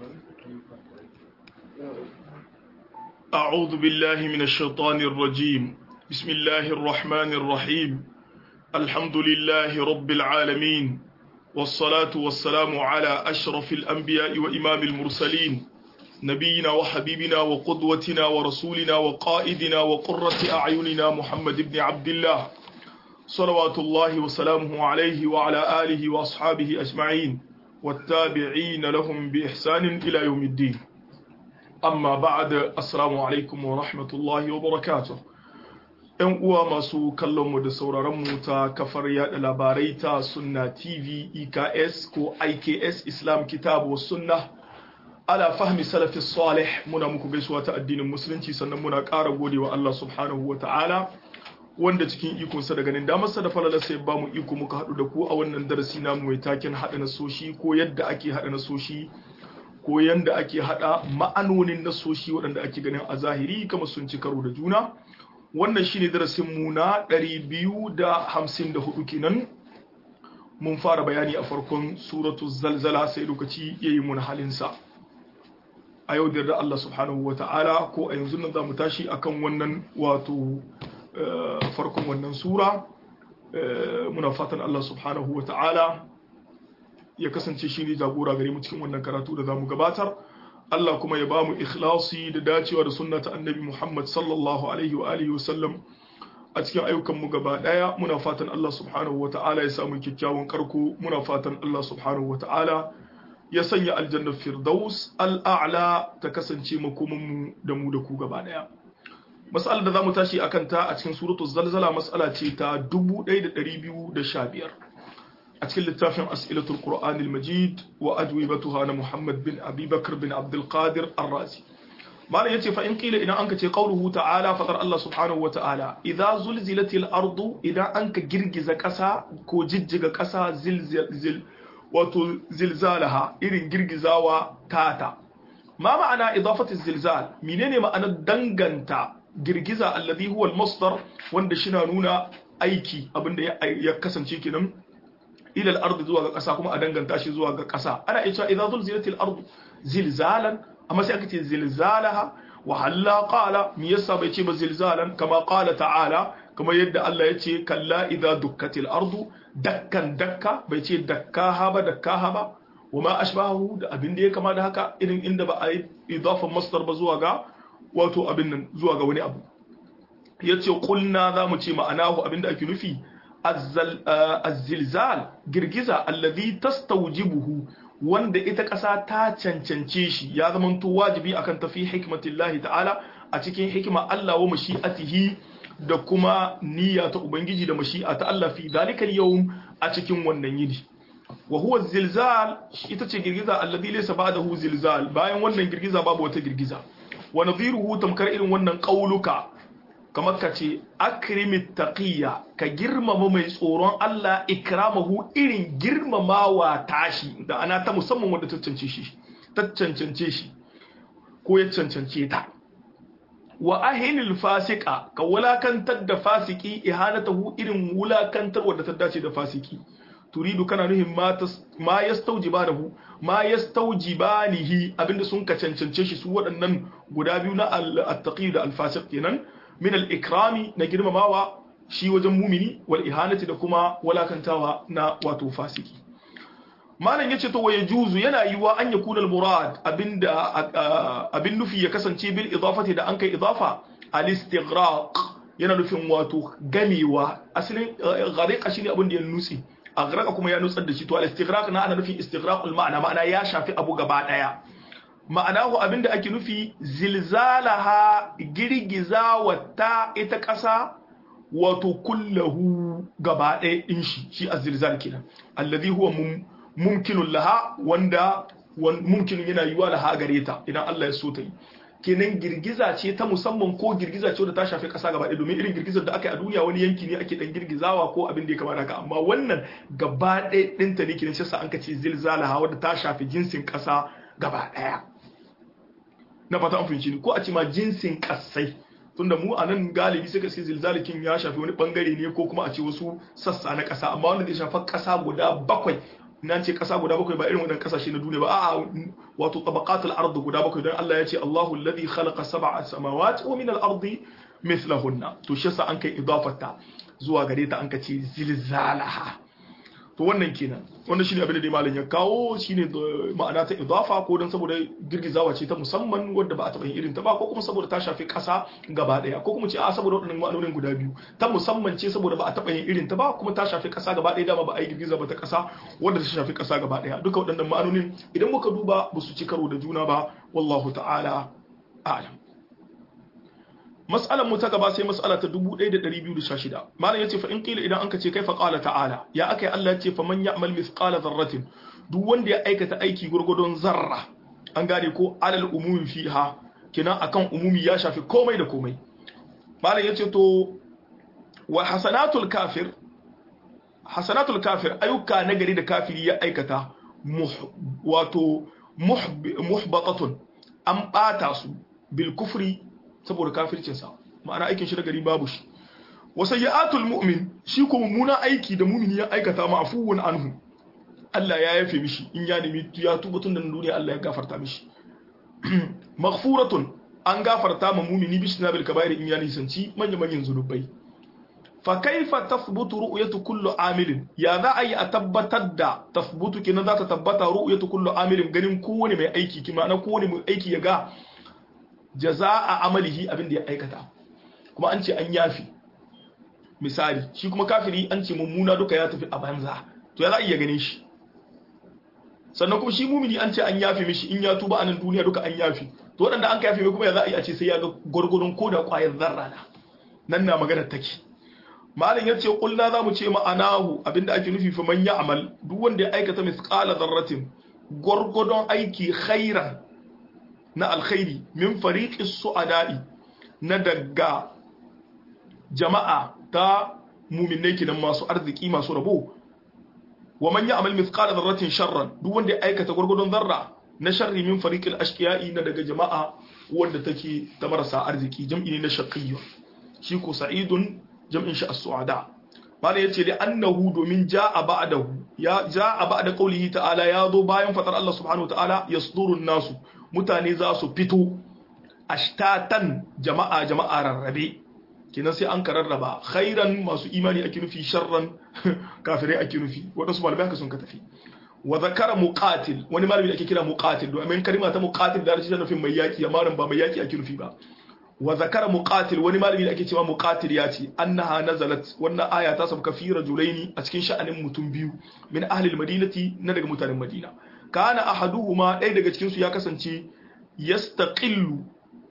أعوذ بالله من الشيطان الرجيم بسم الله الرحمن الرحيم الحمد لله رب العالمين والصلاة والسلام على أشرف الأنبياء وإمام المرسلين نبينا وحبيبنا وقدوتنا ورسولنا وقائدنا وقرة أعيننا محمد بن عبد الله صلوات الله وسلامه عليه وعلى آله وأصحابه أجمعين والتابعين لهم بإحسان إلى يوم الدين amma ba'da assalamu alaikum wa rahmatullahi wa barakatuh ‘yan uwa masu kallonmu da sauraronmu ta kafar yada labarai ta sunna tv eks ko iks islam kitabu wa sunna ala fahmi salafi salih muna muku gaisuwa ta addinin musulunci sannan muna ƙara gode wa Allah subhanahu wa ta'ala wanda cikin ikonsa da ganin damarsa da falalarsa ya ba mu iko muka haɗu da ku a wannan darasi namu mai taken haɗa nasoshi ko yadda ake haɗa nasoshi ko yanda ake hada ma'anonin nasoshi waɗanda ake ganin a zahiri kama sun ci karo da juna wannan shine darasin mu na 254 kenan mun fara bayani a farkon suratu zalzala sai lokaci yayi mun halinsa a yau da Allah subhanahu wata'ala ko a yanzu nan zamu tashi akan wannan wato farkon wannan sura muna fatan Allah subhanahu wata'ala ya kasance shi ne jagora gare mu cikin wannan karatu da zamu gabatar Allah kuma ya bamu ikhlasi da dacewa da sunna ta annabi Muhammad sallallahu alaihi wa alihi wasallam a cikin ayyukan mu gaba daya muna fatan Allah subhanahu wa ta'ala ya samu kyakkyawan karko muna fatan Allah subhanahu wa ta'ala ya sanya aljannar firdaus al'a'la ta kasance makoman mu da mu da ku gaba daya mas'alar da zamu tashi akan ta a cikin suratul zalzala mas'ala ce ta 1215 a cikin littafin as'ilatul qur'anil majid wa ajwibatuha na muhammad bin abi bakr bin abdul qadir ar-razi malam yace fa in qila idan anka ce qauluhu ta'ala fadar Allah subhanahu wa ta'ala idza zulzilatil ardu idan anka girgiza kasa ko jijjiga kasa zilzil wato zilzalaha irin girgizawa tata ma ma'ana idafatu zilzal menene ma'anar danganta girgiza alladhi huwa al-masdar wanda shi na nuna aiki abinda ya kasance kenan ila al-ard zuwa ga ƙasa kuma a danganta shi zuwa ga ƙasa ana iya cewa idza zulzilatil ard zilzalan amma sai aka ce zilzalaha wa halla qala me yasa bai ce ba zilzalan kama qala ta'ala kamar yadda Allah ya ce kalla idza dukkatil ardu dakkan dakka bai ce dakkaha ba dakkaha ba wa ma ashbahu da abin da ya kama da haka irin inda ba a yi idafan masdar ba zuwa ga wato abin nan zuwa ga wani abu yace kulna zamu ce ma'anahu abin da ake nufi azzilzal girgiza alladhi tastawjibuhu wanda ita ƙasa ta cancance shi ya zamanto wajibi akan tafi hikmatillahi ta'ala a cikin hikima Allah wa mashi'atihi da kuma niyya ta ubangiji da mashi'a ta Allah fi zalikal yawm a cikin wannan yini wa huwa zilzal ita ce girgiza alladhi laysa ba'dahu zilzal bayan wannan girgiza babu wata girgiza wa nadhiruhu tamkar irin wannan qauluka kamar ka ce akrimit taqiyya ka girmama mai tsoron Allah ikramahu irin girmamawa tashi da ana ta musamman wanda ta cancance shi ta cancance shi ko ya cancance ta wa ahinil fasika ka wulakantar da fasiki ihanatahu irin wulakantar wanda ta dace da fasiki turidu kana nuhin ma yastawjibanahu ma yastawjibanihi abinda sun ka cancance shi su waɗannan guda biyu na at-taqi da al-fasiq kenan min al-ikrami na girmamawa shi wajen mumini wal ihanati da kuma walakantawa na wato fasiki malam yace to waye juzu yana yiwa an yakuna al-murad abinda abin nufi ya kasance bil idafati da an kai idafa al-istighraq yana nufin wato gamewa asalin ghariqa shine abin da ya nutsi aghraqa kuma ya nutsar da shi to al-istighraq na ana nufin istighraqul ma'ana ma'ana ya shafi abu gaba daya ma'anahu abinda ake nufi zilzalaha girgiza wata ita ƙasa wato kullahu gaba ɗaya ɗin shi shi a zilzal kenan allazi huwa mumkinun laha wanda mumkinun yana yiwa laha gare ta idan Allah ya so ta yi kenan girgiza ce ta musamman ko girgiza ce wadda ta shafi ƙasa gaba ɗaya domin irin girgizar da aka yi a duniya wani yanki ne ake ɗan girgizawa ko abin da ya kamata haka amma wannan gaba ɗaya ɗinta ne kenan shi sa an ka ce zilzalaha wadda ta shafi jinsin ƙasa gaba ɗaya na fata an fahimci ni ko a ce ma jinsin kasai tunda mu a nan galibi suka ce zilzalikin ya shafi wani bangare ne ko kuma a ce wasu sassa na kasa amma wanda zai shafa kasa guda bakwai nan ce kasa guda bakwai ba irin wannan kasashe na duniya ba a'a wato tabaqatul ard guda bakwai dan Allah ya ce Allahu alladhi khalaqa sab'a samawati wa min al-ardi mithlahunna to shi yasa an kai idafata zuwa gare ta an ka ce zilzalaha to wannan kenan wannan shine abin da dai malam ya kawo shine ma'ana ta idafa ko dan saboda girgizawa ce ta musamman wanda ba a taɓa yin irin ta ba ko kuma saboda ta shafi ƙasa gaba ɗaya ko kuma ce a saboda waɗannan ma'anonin guda biyu ta musamman ce saboda ba a taɓa yin irin ta ba kuma ta shafi ƙasa gaba ɗaya dama ba a yi girgiza ba ta ƙasa wanda ta shafi ƙasa gaba ɗaya duka waɗannan ma'anonin idan muka duba ba su ci karo da juna ba wallahu ta'ala a'lam mas'alar mu ta gaba sai mas'ala ta 1216 malam yace fa in qila idan anka ce kai fa qala ta'ala ya akai Allah yace fa man ya'mal mithqala dharratin duk wanda ya aikata aiki gurgudun zarra an gane ko alal umumi fiha kina akan umumi ya shafi komai da komai malam yace to wa hasanatul kafir hasanatul kafir ayyuka nagari da kafiri ya aikata wato muhbatatun an bata su bil kufri saboda kafircinsa ma'ana aikin shi da gari babu shi wa sayyi'atul mu'min shi ko mummunan aiki da mumini ya aikata ma'fuwun anhu Allah ya yafe mishi in ya nemi ya tuba tun da duniya Allah ya gafarta mishi maghfuratun an gafarta ma mumini bishi na bil kaba'ir in ya nisanci manyan manyan zunubai fa kaifa tathbutu ru'yatu kullu amilin ya za a yi a tabbatar da tathbutu kenan za ta tabbata ru'yatu kullu amilin ganin kowane mai aiki kima na kowane mai aiki ya ga jaza'a amalihi abin da ya aikata kuma an ce an yafi misali shi kuma kafiri an ce mummuna duka ya tafi a banza to ya za a iya gane shi sannan kuma shi mumini an ce an yafi mishi in ya tuba a nan duniya duka an yafi to waɗanda an ka yafi mai kuma ya za a yi a ce sai ya ga gwargwadon ko da ƙwayar zarra na nan na maganar take malin ya ce ƙulna za mu ce ma'anahu abinda ake nufi fa man ya amal duk wanda ya aikata misƙala zarratin gwargwadon aiki khairan na alkhairi min fariqis su'ada'i na daga jama'a ta mu'minai kidan masu arziki masu rabo wa man ya'mal mithqala dharratin sharran duk wanda ya aikata gurgudun zarra na sharri min fariqil ashqiya'i na daga jama'a wanda take ta marasa arziki jam'i ne na shaqiyyu shi ko sa'idun jam'in shi as-su'ada mala yace da annahu domin ja'a ba'dahu ya ja'a ba'da qawlihi ta'ala ya zo bayan fatar Allah subhanahu wa ta'ala yasdurun nasu mutane za su fito ashtatan jama'a jama'a rarrabe kenan sai an ka rarraba khairan masu imani ake nufi sharran kafirai ake nufi waɗansu malamai haka sun ka tafi wa zakara muqatil wani malami da ake kira muqatil domin kalma ta muqatil da rashin nufin mai yaki amma ba mai yaki ake nufi ba wa zakara muqatil wani malami da ake cewa muqatil ya ce annaha nazalat wannan aya ta sabka fi rajulaini a cikin sha'anin mutum biyu min ahli almadinati na daga mutanen madina kana ahaduhuma ɗaya daga cikin su ya kasance yastaqillu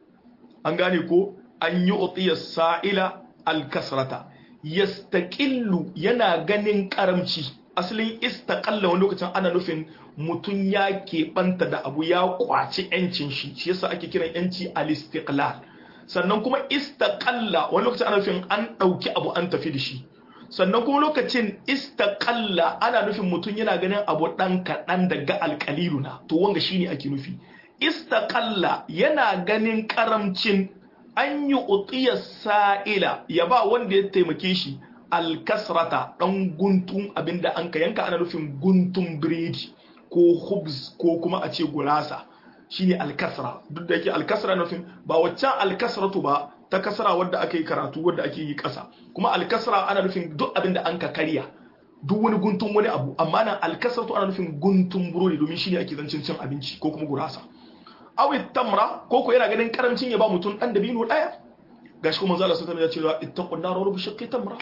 an gane ko an yi utiya sa'ila alkasrata yastaqillu yana ganin karamci asalin istaqalla wani lokacin ana nufin mutum ya keɓanta da abu ya kwaci yancin shi shi yasa ake kiran yanci al-istiqlal sannan kuma istaqalla wani lokacin ana nufin an ɗauki abu an tafi da shi sannan kuma lokacin istaqalla ana nufin mutum yana ganin abu ɗan kaɗan daga alƙaliluna to wanga shine ake nufi istaqalla yana ganin karamcin an yi utiyar sa'ila ya ba wanda ya taimake shi alkasrata ɗan guntun abinda an ka yanka ana nufin guntun biredi ko hubs ko kuma a ce gurasa shine alkasra duk da yake alkasra nufin ba waccan alkasratu ba ta kasra wadda ake yi karatu wadda ake yi ƙasa kuma alkasra ana nufin duk abinda an ka karya duk wani guntun wani abu amma nan alkasratu ana nufin guntun burodi domin shine ake zancin cin abinci ko kuma gurasa awi tamra ko ko yana ganin karancin ya ba mutum dan dabino daya gashi kuma manzo Allah sallallahu alaihi wasallam ya ce ittaqun nar wa bishaqqi tamra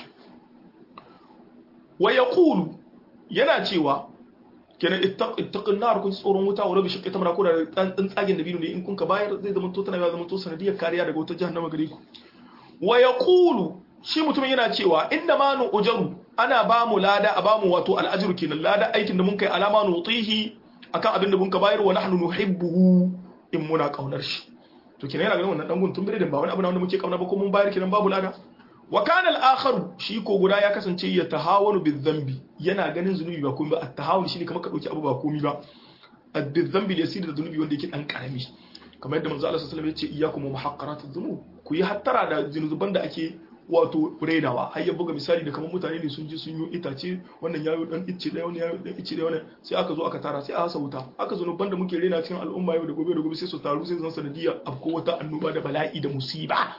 wa yaqulu yana cewa kenan ittaqun nar kun tsoron wuta wa bishaqqi tamra ko da dan tsagen dabino ne in kun ka bayar zai zama to tana ya zama to sanadiyar kariya daga wutar jahannama gare ku wa yaqulu shi mutumin yana cewa inna ma nu ujaru ana ba mu lada a ba mu wato al'ajru kenan lada aikin da mun kai alama nutihi akan abin da mun ka bayar wa nahnu nuhibbuhu in muna kaunar shi to kenan yana ganin wannan dan guntun biredin ba wani abu na wanda muke kauna ba ko mun bayar kenan babu lada wa kana al-akhar shi ko guda ya kasance ya tahawanu bizambi yana ganin zunubi ba komai ba at-tahawun shine kamar ka dauki abu ba komai ba bizambi da yasir da zunubi wanda yake dan karami kamar yadda manzo Allah sallallahu alaihi wasallam ya ce iyyakum muhaqqarat adh-dhunub ku yi hattara da zunuban da ake wato redawa har ya buga misali da kamar mutane ne sun je sun yi itace wannan yayo dan icce ɗaya wannan yayo dan icce ɗaya wannan sai aka zo aka tara sai a hasa wuta aka zo banda muke rena cikin al'umma yau da gobe da gobe sai su taru sai zan sanadiyar afko wata annoba da bala'i da musiba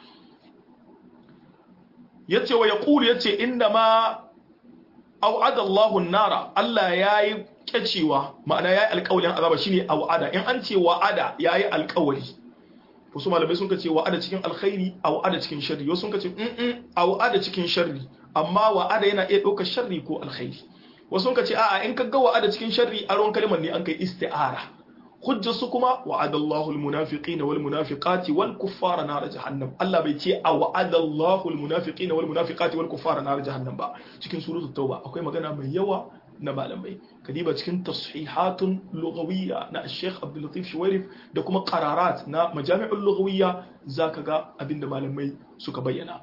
yace wa yaqulu yace inda ma au'ada Allahu nara Allah yayi kyacewa ma'ana yayi alƙawalin azaba shine au'ada in an ce wa'ada yayi alƙawari wasu malamai sun ce wa'ada cikin alkhairi wa'ada cikin sharri wasu sun ce mm wa'ada cikin sharri amma wa'ada yana iya ɗaukar sharri ko alkhairi wasu sun ce a'a in ka ga wa'ada cikin sharri aron kalmar ne an kai isti'ara hujjar su kuma wa'ada Allahu almunafiqina wal munafiqati wal kuffara nar jahannam Allah bai ce a wa'ada Allahu almunafiqina wal munafiqati wal kuffara nar jahannam ba cikin suratul tauba akwai magana mai yawa na malamai kadiba cikin tashihatun lughawiyya na Sheikh Abdul Latif Shuwairif da kuma qararat na majami'ul lughawiyya zaka ga abinda malamai suka bayyana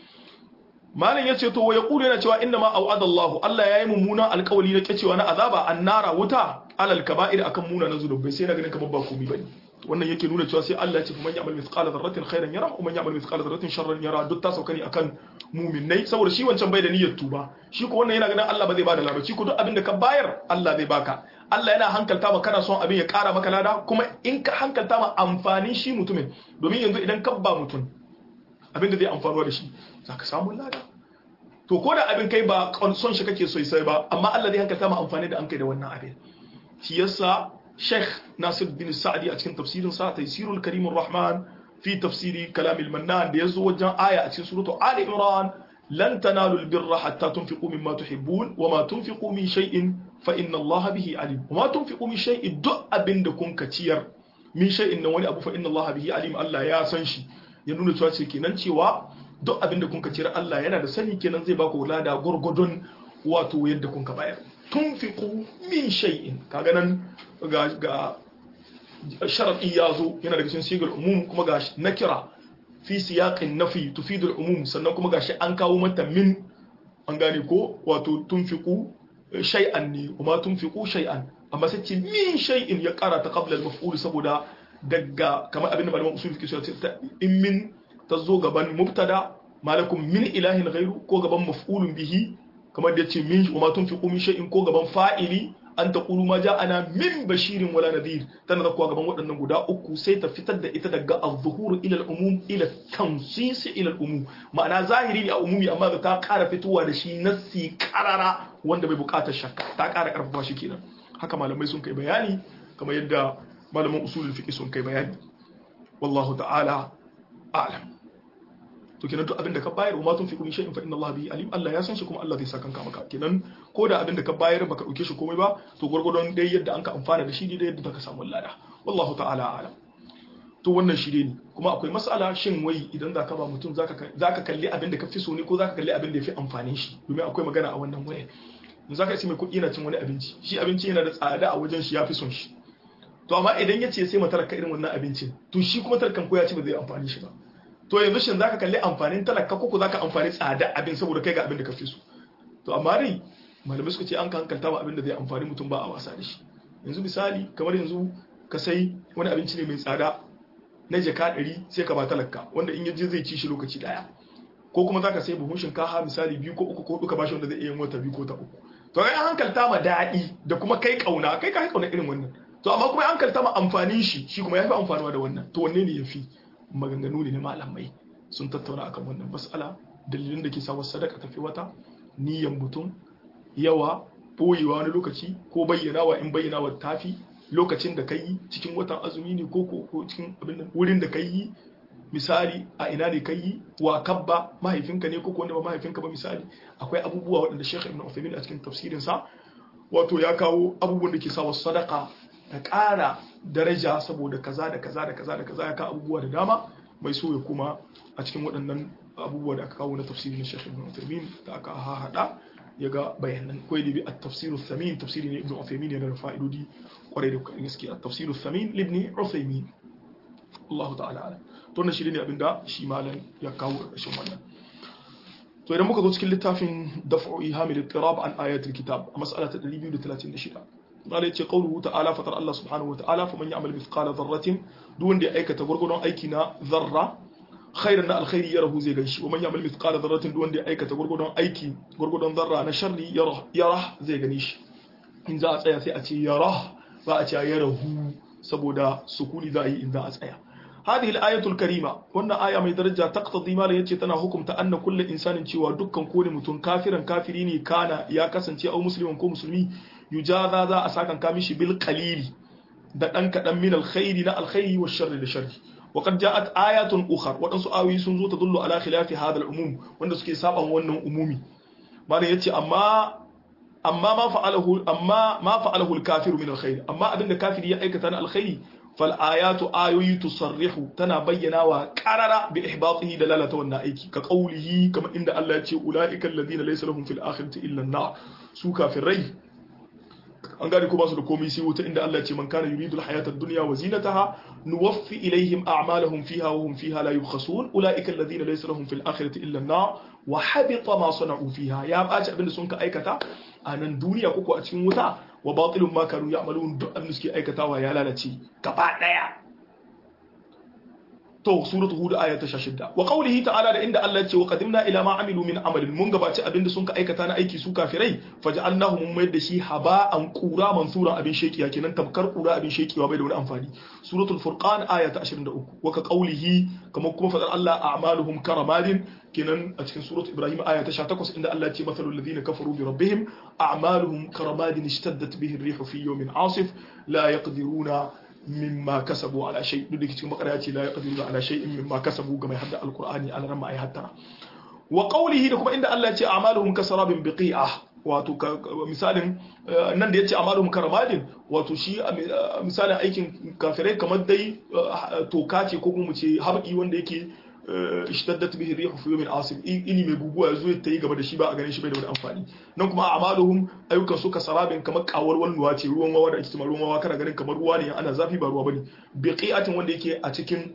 malam yace to wa yaqulu yana cewa inna ma au'ada Allah Allah yayi mummunan alƙawari na kacewa na azaba annara wuta alal kaba'ir akan muna na zunubai sai na ganin kamar ba komai bane wannan yake nuna cewa sai Allah ya ce man ya'mal mithqala dharratin khairan yara wa man ya'mal mithqala dharratin sharran yara duk ta sauka ne akan mu'minnai saboda shi wancan bai da niyyar tuba shi ko wannan yana ganin Allah ba zai bada labaci ko duk abin da ka bayar Allah zai baka Allah yana hankalta ma kana son abin ya kara maka lada kuma in ka hankalta ma amfanin shi mutumin domin yanzu idan ka ba mutum abin da zai amfanuwa da shi zaka samu lada to ko da abin kai ba son shi kake so sai ba amma Allah zai hankalta ma amfani da an kai da wannan abin shi yasa Sheikh Nasir bin Sa'di a cikin tafsirin sa Taysirul Karimur Rahman fi tafsiri Kalamil Mannan da yazo wajen aya a cikin suratu Ali Imran lan tanalu albirra hatta tunfiqu mimma tuhibbun wama tunfiqu min shay'in fa inna Allah bihi alim wama tunfiqu min shay'in duk abinda kun ka ciyar min shay'in nan wani abu fa inna Allah bihi alim Allah ya san shi ya nuna cewa ce kenan cewa duk abinda kun ka ciyar Allah yana da sani kenan zai baku lada gurgudun wato yadda kun ka bayar tunfiqu min shay'in kaga nan ga ga sharadi yazo yana daga cikin sigar umum kuma ga nakira fi siyaqin nafi tufidu al-umum sannan kuma gashi an kawo mata min an gane ko wato tunfiqu shay'an ne kuma tunfiqu shay'an amma sai ce min shay'in ya kara ta qabla al-maf'ul saboda daga kamar abin da malaman usul fiqh suka ce in min tazo gaban mubtada malakum min ilahin ghairu ko gaban maf'ulun bihi kamar da yace min wa ma tunfiqu min shay'in ko gaban fa'ili an taqulu ma ja'ana min bashirin wala nadhir tana zakwa gaban waɗannan guda uku sai ta fitar da ita daga az-zuhur ila al-umum ila tansis ila al-umum ma'ana zahiri ne a umumi amma da ta ƙara fitowa da shi nassi karara wanda bai buƙatar shakka ta ƙara ƙarfafa shi kenan haka malamai sun kai bayani kamar yadda malaman usulul fiqh sun kai bayani wallahu ta'ala a'lam to kenan duk abin da ka bayar wa matun fi kulli shay'in fa inna Allah bihi alim Allah ya san shi kuma Allah zai saka kanka maka kenan ko da abin da ka bayar baka dauke shi komai ba to gurgurdon dai yadda an ka amfana da shi dai yadda zaka samu lada wallahu ta'ala alam to wannan shi ne kuma akwai mas'ala shin wai idan zaka ba mutum zaka zaka kalli abin da ka fi so ne ko zaka kalli abin da ya fi amfanin shi domin akwai magana a wannan waye in zaka ce mai kuɗi yana cin wani abinci shi abinci yana da tsada a wajen shi ya fi son shi to amma idan ya ce sai matalaka irin wannan abincin to shi kuma talakan ko ya ci ba zai amfani shi ba to yanzu shin zaka kalli amfanin talaka ko zaka amfani tsada abin saboda kai ga abin da ka fi so to amma dai malamai suka ce an ka hankalta ba abin da zai amfani mutum ba a wasa da shi yanzu misali kamar yanzu ka sai wani abinci ne mai tsada na jaka ɗari sai ka ba talaka wanda in yaje zai ci shi lokaci daya ko kuma zaka sai buhun shinkafa misali biyu ko uku ko duka bashi wanda zai iya yin wata biyu ko ta uku to kai an hankalta ma daɗi da kuma kai kauna kai ka kauna irin wannan to amma kuma an hankalta ma amfanin shi shi kuma yafi amfanuwa da wannan to wanne ne yafi maganganu ne na malamai sun tattauna akan wannan mas'ala dalilin da ke sa wasu sadaka tafi wata niyan mutum yawa boyewa wani lokaci ko bayyanawa in bayyanawa tafi lokacin da kai cikin watan azumi ne ko ko cikin abin wurin da kai misali a ina ne kai wa kabba mahaifinka ne ko wanda ba mahaifinka ba misali akwai abubuwa waɗanda Sheikh Ibn Uthaymeen a cikin tafsirin sa wato ya kawo abubuwan da ke sa wasu sadaka ta ƙara daraja saboda kaza da kaza da kaza da kaza ya ka abubuwa da dama mai so ya kuma a cikin waɗannan abubuwa da aka kawo na tafsiri na Sheikh Ibn Uthaymeen da aka haɗa ya ga bayanan kawai da bi a tafsiru thamin tafsiri ne Ibn Uthaymeen yana da fa'idodi kwarai da gaske a tafsiru thamin Ibn Uthaymeen Allah ta'ala alam to wannan shi ne abinda shi malam ya kawo ƙarshen wannan to idan muka zo cikin littafin daf'u ihamil ittirab an ayatul kitab a mas'ala ta 236 قال يتي قوله تعالى فتر الله سبحانه وتعالى فمن يعمل مثقال ذرة دون دي أيكة غرغدون أيكنا ذرة khairan na alkhairi ya rahu zai ganshi wa man ya'mal mithqala dharratin duk wanda ya aikata gurgudun aiki gurgudun zarra na sharri yara yara zai gani shi in za a tsaya sai a ce yara ba a ce ya rahu saboda sukuni za a yi in za a tsaya هذه الآية الكريمة وأن آية من درجة تقتضي ما يتي تنا حكم أن كل إنسان cewa dukkan kone mutum kafiran kafiri ne kana ya kasance au muslimin ko musulmi yujaza za a sakan kamishi bil qalili da dan kadan min alkhairi na alkhairi wa sharri da sharri وقد جاءت آيات أخرى waɗansu ayoyi sun zo ta dullu ala khilafi hada al-umum wanda suke saban wannan umumi malam yace amma amma ma fa'alahu amma ma fa'alahu al-kafiru min al-khair amma abinda kafiri ya aikata na alkhairi fal ayatu ayoyi tusarrihu tana bayyana wa qarara bi ihbatihi dalalata wannan aiki ka qawlihi kama inda Allah ya ce ulaika alladhina laysa lahum fil akhirati illa an-nar su kafirai an gane ko ba su da komai sai wuta inda Allah ya ce man kana yuridu al-hayata ad-dunya wa zinataha nuwaffi ilayhim a'malahum fiha wa hum fiha la yubkhasun ulaika alladhina laysa lahum fil akhirati illa an-nar wa habita ma sana'u fiha ya baci abinda sun ka aikata a nan duniya koko a cikin wuta wa batilun ma kanu ya'malun duk abin da suke aikatawa ya lalace gaba daya to suratu hud aya ta 16 wa qawlihi ta'ala da inda Allah ya ce wa qadimna ila ma amilu min amalin mun gabaci abinda sun ka aikata na aiki su kafirai faj'alnahu mun mayar da shi haba'an qura mansura abin shekiya kenan tamkar qura abin shekiwa bai da wani amfani suratul furqan aya ta 23 wa ka qawlihi kamar kuma fadar Allah a'maluhum karamadin kenan a cikin suratul ibrahim aya ta 18 inda Allah ya ce mathalul ladina kafaru bi rabbihim a'maluhum karamadin ishtaddat bihi ar-rihu fi yawmin 'asif la yaqdiruna mimma kasabu ala shay duk da cikin makara ce la yaqdiru ala shay'in mimma kasabu ga mai hadda alqur'ani an ran ai hattara wa qawlihi da kuma inda Allah ya ce a'maluhum kasarabin biqi'ah wato misalin nan da ya ce amaluhum karamadin wato shi misalin aikin kafirai kamar dai toka ce ko kuma mu ce habki wanda yake ishtaddat bihi rihu fi yawmin asif ini mai guguwa yazo ya tayi gaba da shi ba a ganin shi bai da wani amfani nan kuma amaluhum ayyukan suka sarabin kamar kawar walnuwa ce ruwan wawa da ake cewa ruwan wawa kana ganin kamar ruwa ne ana zafi ba ruwa bane biqi'atin wanda yake a cikin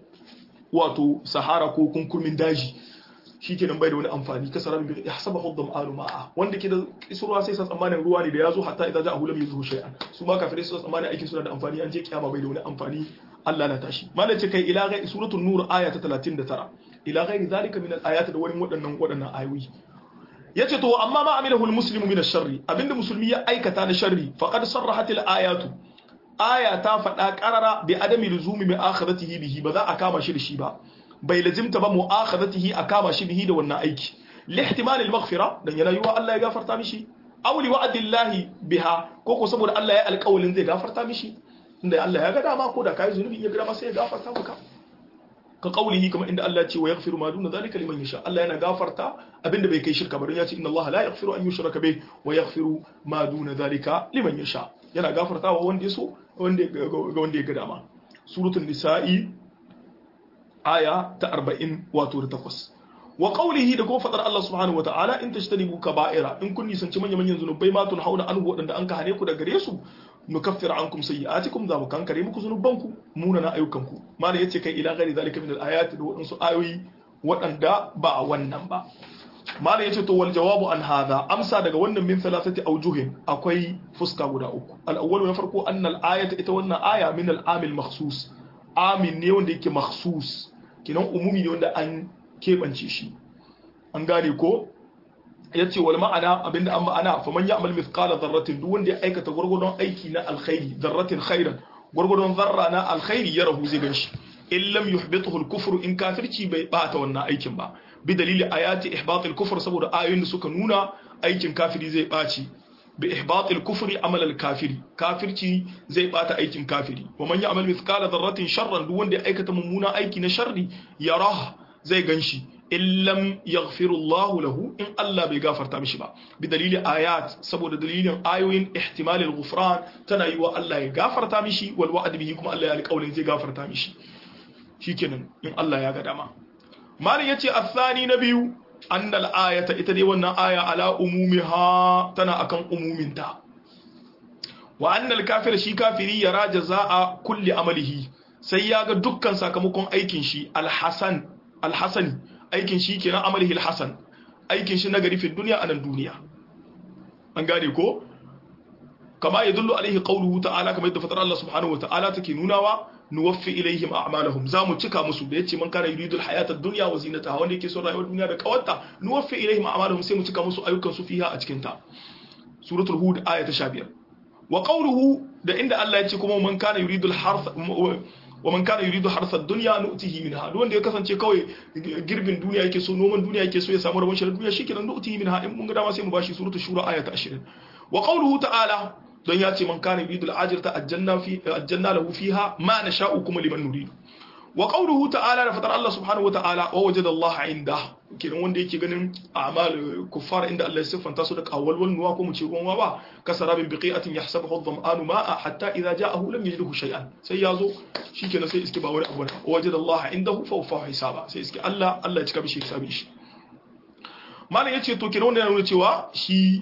wato sahara ko kunkurmin daji shikenan bai da wani amfani ka sarabin biqi hasabahu dhama'anu ma'a wanda ke da kisurwa sai sa tsammanin ruwa ne da yazo hatta idan ja'a hulam yuzu shay'an su ma kafirai su tsammanin aikin suna da amfani an je kiyama bai da wani amfani Allah na tashi malai ce kai ila gai suratul nur aya ta 39 ila ghairi zalika min al-ayat da wani waɗannan waɗannan ayoyi yace to amma ma amilahu al-muslimu min ash-sharri abinda musulmi ya aikata na sharri faqad sarrahat al-ayatu aya ta faɗa qarara bi adami luzumi bi akhiratihi bihi ba za a kama shi da shi ba bai lazimta ba mu'akhadatihi a kama shi bihi da wannan aiki lihtimal al-maghfira dan yana yiwa Allah ya gafarta mishi aw li wa'dillahi biha ko ko saboda Allah ya alƙawalin zai gafarta mishi inda Allah ya ga dama ko da kai zunubi ya ga dama sai ya gafarta maka ka qaulihi kamar inda Allah ya ce wa yaghfiru ma duna zalika liman yasha Allah yana gafarta abinda bai kai shirka ba don ya ce inna Allah la yaghfiru an yushraka bih wa yaghfiru ma duna zalika liman yasha yana gafartawa wanda ya so wanda ga wanda ya ga dama suratul nisa'i aya ta 40 wato da 8 wa qawlihi da kuma fadar Allah subhanahu wataala in tajtanibu kaba'ira in kun nisanci manyan manyan zunubai ma tun hauna anhu wadanda an ka hane ku da gare su nukaffir ankum sayyi'atikum za mu kankare muku zunubanku munana ayyukanku malai yace kai ila gari zalika min al-ayat da wadansu ayoyi wadanda ba wannan ba malai yace to wal jawabu an hadha amsa daga wannan min thalathati awjuhin akwai fuska guda uku al-awwal na farko annal ayata ita wannan aya min al-amil makhsus amin ne wanda yake makhsus kinan umumi ne wanda an kebance shi an gane ko ya ce wal ma'ana abinda an ma'ana fa man ya'mal mithqala dharratin duk wanda ya aikata gurgurdon aiki na alkhairi dharratin khairan gurgurdon zarra na alkhairi ya rahu zai ganshi in lam yuhbituhu al-kufr in kafirci bai bata wannan aikin ba bi dalili ayati ihbat al-kufr saboda ayoyin da suka nuna aikin kafiri zai baci bi ihbat al-kufri amal al-kafiri kafirci zai bata aikin kafiri wa man ya'mal mithqala dharratin sharran duk wanda ya aikata mummuna aiki na sharri yarah zai ganshi in lam yaghfirullahu lahu in Allah bai gafarta mishi ba bi dalili ayat saboda dalilin ayoyin ihtimalil ghufran tana yi wa Allah ya gafarta mishi wal wa'd bihi kuma Allah ya alƙawarin zai gafarta mishi shikenan in Allah ya ga dama malin yace athani na biyu annal ayata ita dai wannan aya ala umumiha tana akan umuminta wa annal kafir shi kafiri yara jazaa kulli amalihi sai ya ga dukkan sakamakon aikin shi alhasan alhasani aikin shi kenan amalihi alhasan aikin shi nagari fi duniya anan duniya an gane ko kama ya dullu alaihi qawluhu ta'ala kamar yadda fatar Allah subhanahu wa ta'ala take nunawa nuwaffi ilaihim a'malahum za mu cika musu da yace man kana yuridul hayata ad-dunya wa zinataha wanda yake son rayuwar duniya da kawarta nuwaffi ilaihim a'malahum sai mu cika musu ayyukan su fiha a cikin ta suratul hud aya ta 15 wa qawluhu da inda Allah ya ce kuma man kana yuridul harth wa man kana yuridu harsa dunya nu'tihi minha duk wanda ya kasance kawai girbin duniya yake so noman duniya yake so ya samu rabon shirin duniya shikenan nu'tihi minha in mun ga dama sai mu bashi suratul shura aya ta 20 wa qawluhu ta'ala don ya ce man kana yuridu al-ajrata ajjanna fi ajjanna lahu fiha ma nasha'u kuma liman nuridu wa qawluhu ta'ala da fatar Allah subhanahu wa ta'ala wa wajada Allah inda kenan wanda yake ganin a'mal kuffar inda Allah ya siffanta su da qawwalwal nuwa ko mu ce ruwan ba kasarabin biqi'atin yahsabuhu adh-dhama'anu ma'a hatta idha ja'ahu lam yajidhu shay'an sai yazo shikenan sai iske ba wani abu wa wajada Allah indahu fa wafa hisaba sai iske Allah Allah ya cika bishi hisabin shi malam yace to kenan wannan yana nuna cewa shi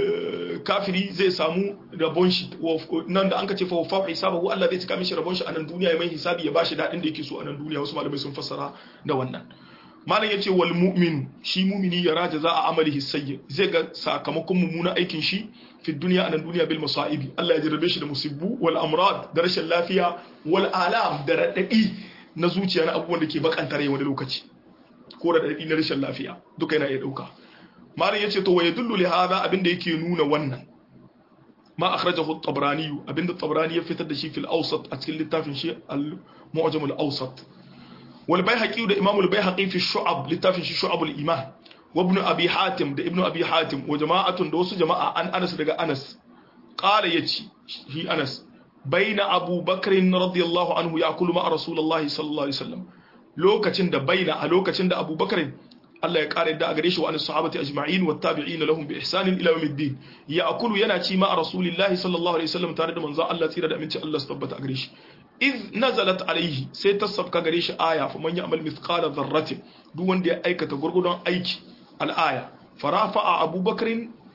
kafiri zai samu rabon shi nan da an ka ce fa wafa hisabahu Allah zai cika mishi rabon shi a nan duniya ya mai hisabi ya bashi dadin da yake so a nan duniya wasu malamai sun fassara da wannan malam yace wal mu'min shi mu'mini ya raja za a amalihi sayyi zai ga sakamakon mummuna aikin shi fi duniya a nan duniya bil masaibi Allah ya jarrabe shi da musibbu wal amrad da rashin lafiya wal alam da radadi na zuciya na abubuwan da ke bakanta rai wani lokaci ko da radadi na rashin lafiya duka yana iya dauka malam yace to waye dullu li hada abinda yake nuna wannan ma akhrajahu at-tabrani abinda at-tabrani ya fitar da shi fil awsat a cikin littafin shi al-mu'jam al-awsat wal bayhaqi da imam al-bayhaqi fi shu'ab littafin shi shu'ab al-iman wa ibn abi hatim da ibn abi hatim wa jama'atun da wasu jama'a an anas daga anas qala yace shi anas baina abu bakr radiyallahu anhu ya'kulu ma rasulullahi sallallahu alaihi wasallam lokacin da baina a lokacin da abu bakr Allah ya kare da a gare shi wa anis sahabati ajma'in wa tabi'in lahum bi ihsanin ila yawmiddin ya'kulu yana ci ma rasulillahi sallallahu alaihi wasallam tare da manzo Allah tsira da aminci Allah su tabbata a gare shi iz nazalat alaihi sai ta sabka gare shi aya fa man ya'mal mithqala dharratin duk wanda ya aikata gurgudun aiki al-aya farafa abubakar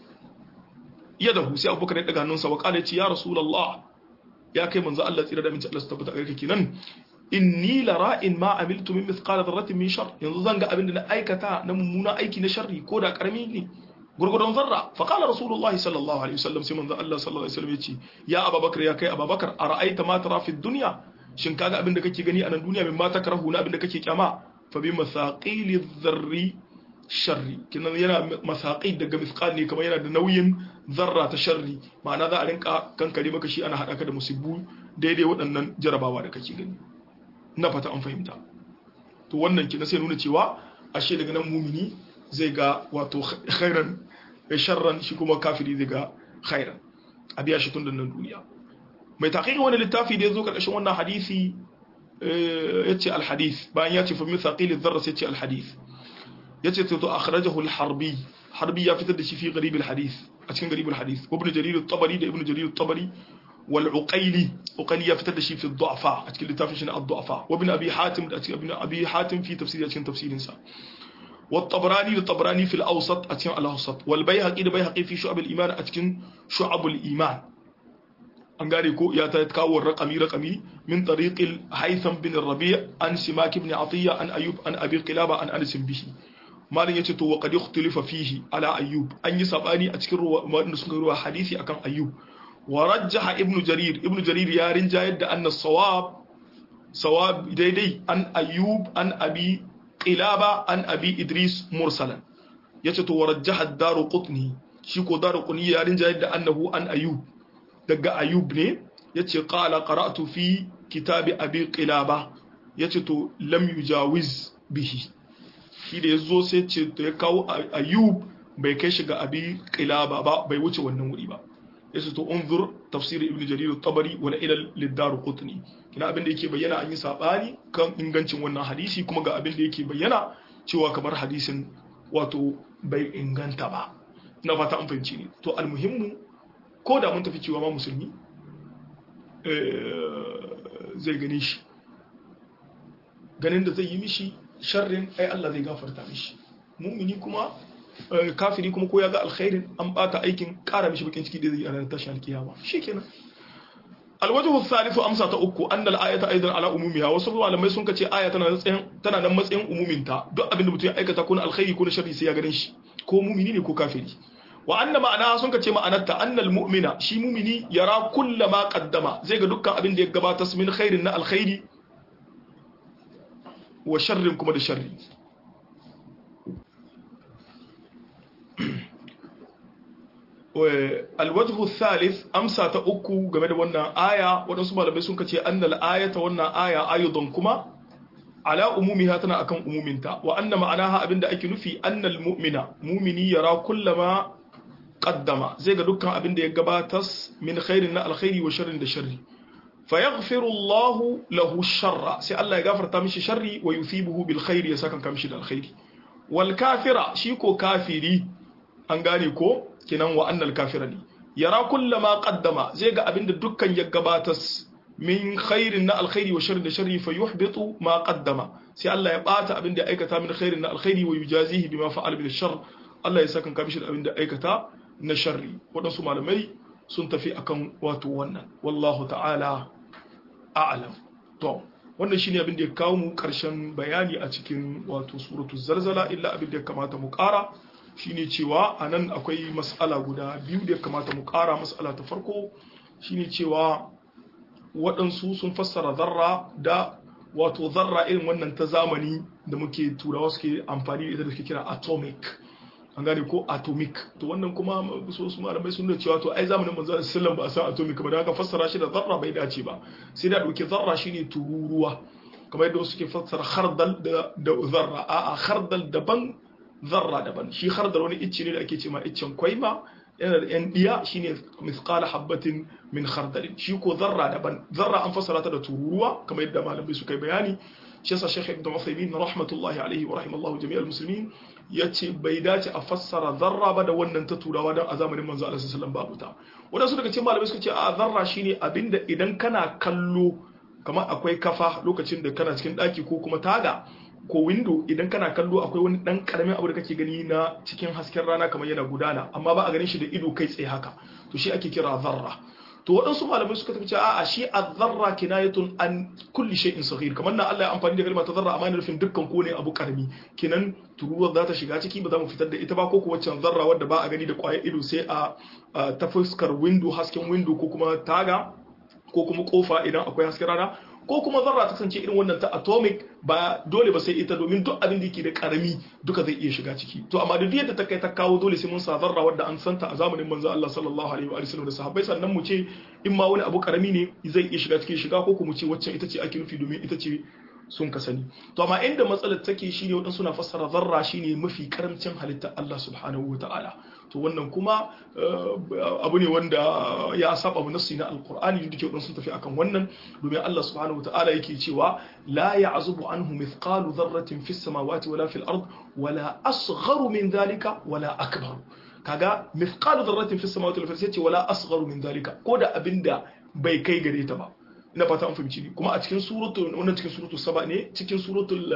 yadahu sai abubakar ya daga hannunsa wa kala ce ya rasulullah ya kai manzo Allah tsira da aminci Allah su tabbata a gare ka kenan inni la ra'in ma amiltu min mithqala dharratin min shar yanzu zan ga abin da na aikata na mummuna aiki na sharri ko da karami ne gurgudun zarra fa qala rasulullahi sallallahu alaihi wasallam sai manzo Allah sallallahu alaihi wasallam yace ya abubakar ya kai abubakar ara'aita ma tara fi dunya shin kaga abin da kake gani a nan duniya min ma takrahu na abin da kake kyama fa bi masaqili dharri sharri kinan yana masaqi daga misqal ne kamar yana da nauyin zarra ta sharri ma'ana za a rinka kankare maka shi ana hada ka da musibbu daidai waɗannan jarabawa da kake gani na fata an fahimta to wannan kina sai nuna cewa ashe daga nan mumini zai ga wato khairan sharran shi kuma kafiri zai ga khairan a biya shi tun da nan duniya mai taqiqi wani littafi da yazo karkashin wannan hadisi yace al-hadith bayan yace fa min thaqil adh-dharra sai yace al-hadith yace to akhrajahu al-harbi harbi ya fitar da shi fi gharib al-hadith a cikin gharib al-hadith ibn jarir at-tabari da ibn jarir at-tabari wal uqayli uqayli ya fitar da shi fi ad-du'afa a cikin littafin shi na ad-du'afa wa ibn abi hatim da cikin ibn abi hatim fi tafsiri a cikin tafsirin sa والطبراني للطبراني في الأوسط أتيم الأوسط والبيهقي لبيهقي في شعب الإيمان أتكن شعب الإيمان أنغاريكو يتكاو الرقمي رقمي من طريق الهيثم بن الربيع عن سماك بن عطية عن أيوب عن أبي قلابة عن أنس به ما لن يتتو وقد يختلف فيه على أيوب أن يسابني أتكن روا حديثي أكن أيوب ورجح ابن جرير ابن جرير يا رنجايد أن الصواب صواب ديدي أن أيوب أن أبي qilaba an abi idris mursalan yace to warajjaha daru qutni shi ko daru qutni ya rinja yadda annahu an ayub daga ayub ne yace qala qara'tu fi kitabi abi qilaba yace to lam yujawiz bihi shi da yazo sai ce to ya kawo ayub bai kai shi ga abi qilaba ba bai wuce wannan wuri ba yace to unzur tafsir ibn jarir at-tabari wala ila lid-dar qutni kina abin da yake bayyana an yi sabani kan ingancin wannan hadisi kuma ga abin da yake bayyana cewa kamar hadisin wato bai inganta ba na fata an fahimci ne to almuhimmu ko da mun tafi cewa ma musulmi zai gane shi ganin da zai yi mishi sharrin ai Allah zai gafarta mishi mumini kuma kafiri kuma ko ya ga alkhairin an bata aikin kara mishi bakin ciki da zai yi a ranar tashin alkiyama shikenan alwajhu thalithu amsa ta uku anna al-ayata aidan ala umumiha wasu malamai sun kace aya tana matsayin tana nan matsayin umuminta duk abin da mutum ya aikata ko na alkhairi ko na sharri sai ya ganin shi ko mumini ne ko kafiri wa anna ma'ana sun kace ma'anarta annal mu'mina shi mumini yara kullama qaddama zai ga dukkan abin da ya gabata min khairin na alkhairi wa sharrin kuma da sharri alwajhu thalith amsa ta uku game da wannan aya waɗansu malamai sun kace annal ayata wannan aya ayudan kuma ala umumiha tana akan umuminta wa anna ma'anaha abinda ake nufi annal mu'mina mumini yara kullama qaddama zai ga dukkan abinda ya gabatas min khairin na alkhairi wa sharrin da sharri fa yaghfiru Allah lahu sharra sai Allah ya gafarta mishi sharri wa yuthibuhu bil khairi ya saka kamshi da alkhairi wal kafira shi ko kafiri an gane ko kinan wa annal kafira ne yara kullama qaddama zai ga abinda dukkan ya gabatas min khairin na alkhairi wa sharri da sharri fa yuhbitu ma qaddama sai Allah ya bata abin da aikata min khairin na alkhairi wa yujazihi bima fa'ala bil shar Allah ya saka kan da abin da aikata na sharri wadansu malamai sun tafi akan wato wannan wallahu ta'ala a'lam to wannan shine abin da ya kawo mu karshen bayani a cikin wato suratul zalzala illa abin da ya kamata mu kara shine cewa anan akwai mas'ala guda biyu da ya kamata mu kara mas'ala ta farko shine cewa waɗansu sun fassara zarra da wato zarra irin wannan ta zamani da muke turawa suke amfani da ita da suke kira atomic an gane ko atomic to wannan kuma so su malamai sun da cewa to ai zamanin manzo sallallahu ba a san atomic ba da haka fassara shi da zarra bai dace ba sai da dauke zarra shine tururuwa kamar yadda suke fassara khardal da da zarra a a khardal daban zarra daban shi khardal wani icce ne da ake cewa iccen kwaima yana da yan diya shine mithqala habatin min khardalin shi ko zarra daban zarra an fassara ta da tururuwa kamar yadda malamai suka yi bayani shi yasa Sheikh Ibn Uthaymeen rahmatullahi alaihi wa rahimallahu jami'al muslimin yace bai dace a fassara zarra ba da wannan ta turawa dan a zamanin manzo Allah sallallahu alaihi wasallam babu ta wadansu daga cikin malamai suka ce a zarra shine abinda idan kana kallo kamar akwai kafa lokacin da kana cikin daki ko kuma taga ko window idan kana kallo akwai wani dan karamin abu da kake gani na cikin hasken rana kamar yana gudana amma ba a ganin shi da ido kai tsaye haka to shi ake kira zarra to waɗansu malamai suka tafi a shi az-zarra kinayatun an kulli shay'in saghir kamar nan Allah ya amfani da kalmar ta zarra amma nufin dukkan ko ne abu karami kinan tururuwar za ta shiga ciki ba za mu fitar da ita ba ko kuwa can zarra wadda ba a gani da kwayar ido sai a ta fuskar window hasken window ko kuma taga ko kuma kofa idan akwai hasken rana ko kuma zarra ta kasance irin wannan ta atomic ba dole ba sai ita domin duk abin da yake da karami duka zai iya shiga ciki to amma duk yadda ta kai ta kawo dole sai mun sa zarra wadda an santa a zamanin manzo Allah sallallahu alaihi wa sallam da sahabbai sannan mu ce in ma wani abu karami ne zai iya shiga cikin shiga ko kuma ce waccan ita ce ake nufi domin ita ce sun ka sani to amma inda matsalar take shine wadansu suna fassara zarra shine mafi karamcin halitta Allah subhanahu wa ta'ala to wannan kuma abu ne wanda ya saba abu nassi na alqur'ani da ke wadansu tafi akan wannan domin Allah subhanahu wa ta'ala yake cewa la ya'zubu anhu mithqalu dharratin fis samawati wala fil ard wala asgharu min dhalika wala akbar kaga mithqalu dharratin fis samawati wala fil ard wala asgharu min dhalika ko da abinda bai kai gare ta ba ina fata an fahimci ni kuma a cikin suratul wannan cikin suratul saba ne cikin suratul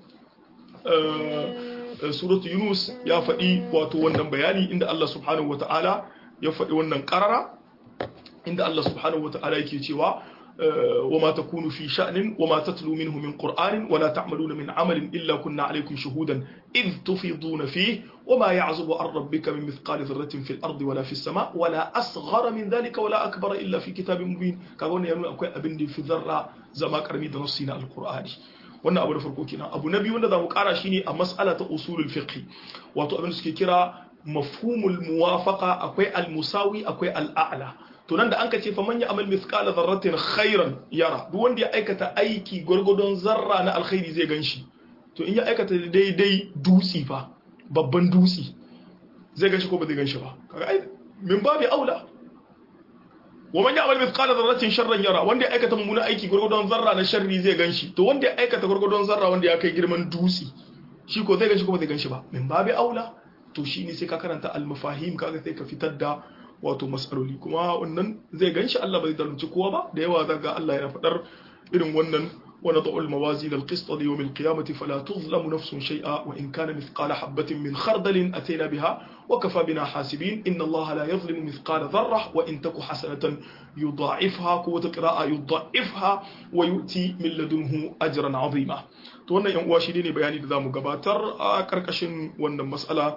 suratul yunus ya faɗi wato wannan bayani inda Allah subhanahu wata'ala ya faɗi wannan qarara inda Allah subhanahu wata'ala yake cewa وما تكون في شأن وما تتلو منه من قرآن ولا تعملون من عمل إلا كنا عليكم شهودا إذ تفيضون فيه وما يعزب عن ربك من مثقال ذرة في الأرض ولا في السماء ولا أصغر من ذلك ولا أكبر إلا في كتاب مبين كاغون يانو أكوي أبن في ذرة زما كرمي دنصينا القرآن wannan abu da farko kenan abu na biyu wanda za mu kara shine a mas'ala ta usulul fiqh wato abin da suke kira mafhumul muwafaqa akwai al-musawi akwai al-a'la to nan da an ka ce faman ya amal mithqala dharratin khairan yara duk wanda ya aikata aiki gwargwadon zarra na alkhairi zai ganshi to in ya aikata daidai dutsi fa babban dutsi zai ganshi ko ba zai ganshi ba kaga ai min babi aula wa man ya amal mithqala dharratin sharran yara wanda ya aikata mummuna aiki gwargwadon zarra na sharri zai ganshi to wanda ya aikata gwargwadon zarra wanda ya kai girman dutsi shi ko zai ganshi ko ba zai ganshi ba min babi aula to shine sai ka karanta al-mafahim kaga sai ka fitar da wato matsaloli kuma wannan zai ganshi Allah bai zalunci kowa ba da yawa zaga Allah yana faɗar irin wannan wani da'ul mawazi da alƙista da yawon kiyamati fala tuzlamu nafsun shay'a wa in kana mithqala habatin min khardalin ataina biha wa kafa bina hasibin inna Allah la yuzlimu mithqala dharra wa in taku hasanatan yudha'ifha ko wata qira'a yudha'ifha wa yu'ti min ladunhu ajran 'azima to wannan yan uwa shi ne bayani da zamu gabatar a karkashin wannan mas'ala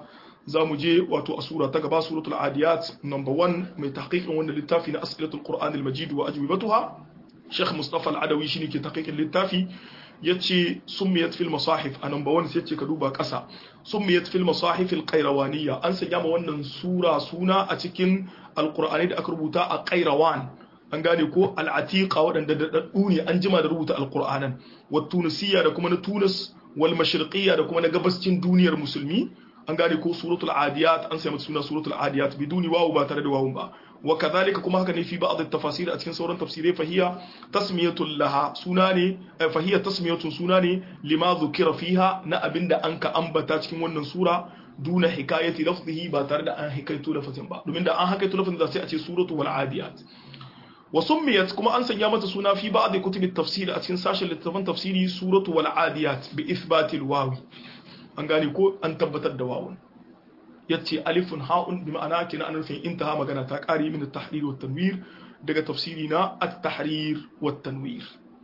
za mu je wato a sura ta gaba suratul adiyat number 1 mai tahqiqin wannan littafi na as'ilatul qur'an al-majid wa ajwibatuha Sheikh Mustafa Al-Adawi shine ke tahqiqin littafi yace summiyat fil masahif a number 1 sai yace ka duba kasa summiyat fil masahif al-qayrawaniya an sanya ma wannan sura suna a cikin alqur'ani da aka rubuta a qayrawan an gane ko al-atiqa wadanda da daddu ne an jima da rubuta alqur'anan wa tunisiya da kuma na Tunis wal mashriqiyya da kuma na gabascin duniyar musulmi an gane ko suratul adiyat an sai mata suna suratul adiyat biduni wawu ba tare da wawun ba wa kadhalika kuma haka ne fi ba'd at-tafasir a cikin sauran tafsirai fahiya tasmiyatul laha suna ne fahiya tasmiyatun suna ne lima dhukira fiha na abinda an ka ambata cikin wannan sura duna hikayati lafzihi ba tare da an hikaito lafazin ba domin da an hikaito lafazin da sai a ce suratul adiyat wa summiyat kuma an sanya mata suna fi ba'd kutubit tafsir a cikin sashen littafan tafsiri suratul adiyat bi ithbatil wawi an gane ko an tabbatar da wawun yace alifun ha'un bi ma'ana kina an rufin intaha magana ta kare min at-tahrir wa tanwir daga tafsiri na at-tahrir wa tanwir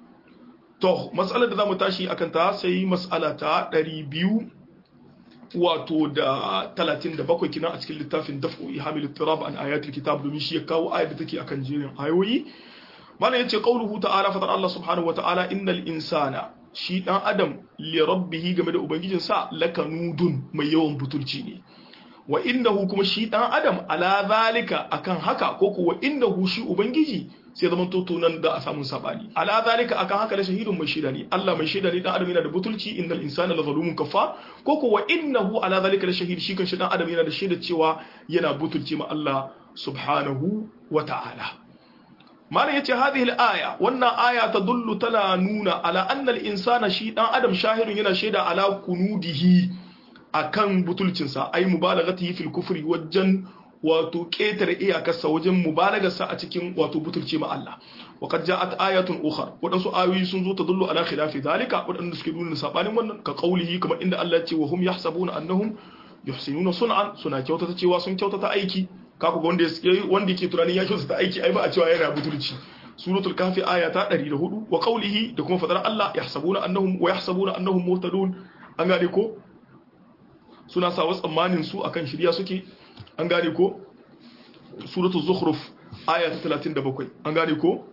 to mas'alar da zamu tashi akan ta sai mas'ala ta 200 wato da 37 kina a cikin littafin daf'u ihamil ittirab an ayatul kitab domin shi ya kawo ayat da take akan jerin ayoyi mana yace qauluhu ta'ala fa Allah subhanahu wa ta'ala innal insana shi dan adam li rabbihi game da ubangijinsa lakanudun mai yawan butulci ne wa innahu kuma shi dan adam ala zalika akan haka ko kuwa innahu shi ubangiji sai zaman toto nan da a samun sabani ala zalika akan haka da shahidun mai shaida ne Allah mai shaida ne dan adam yana da butulci innal insana la zalumun kafa ko kuwa innahu ala zalika la shahid shi kan shi dan adam yana da shaida cewa yana butulci ma Allah subhanahu wa ta'ala malam yace hadhihi al-aya wannan aya tadullu tana nuna ala anna al-insana shi dan adam shahidun yana shaida ala kunudihi akan butulcinsa ai mubalaghatihi fil kufri wajen wato ketare iyakarsa wajen mubalagarsa a cikin wato butulci ma Allah wa qad ja'at ayatun ukhra wadansu ayoyi sun zo tadullu ala khilafi dalika wadanda suke nuna sabanin wannan ka qaulihi kamar inda Allah ya ce wa hum yahsabuna annahum yuhsinuna sun'an suna kyautata cewa sun kyautata aiki kaku ga wanda wanda yake tunanin ya kyautata aiki ai ba a cewa yana butulci suratul kafi aya ta 104 wa qaulihi da kuma fadar Allah yahsabuna annahum wa yahsabuna annahum muhtadun an gane ko suna sa wasu tsammanin su akan shirya suke an gane ko suratul zukhruf aya ta 37 an gane ko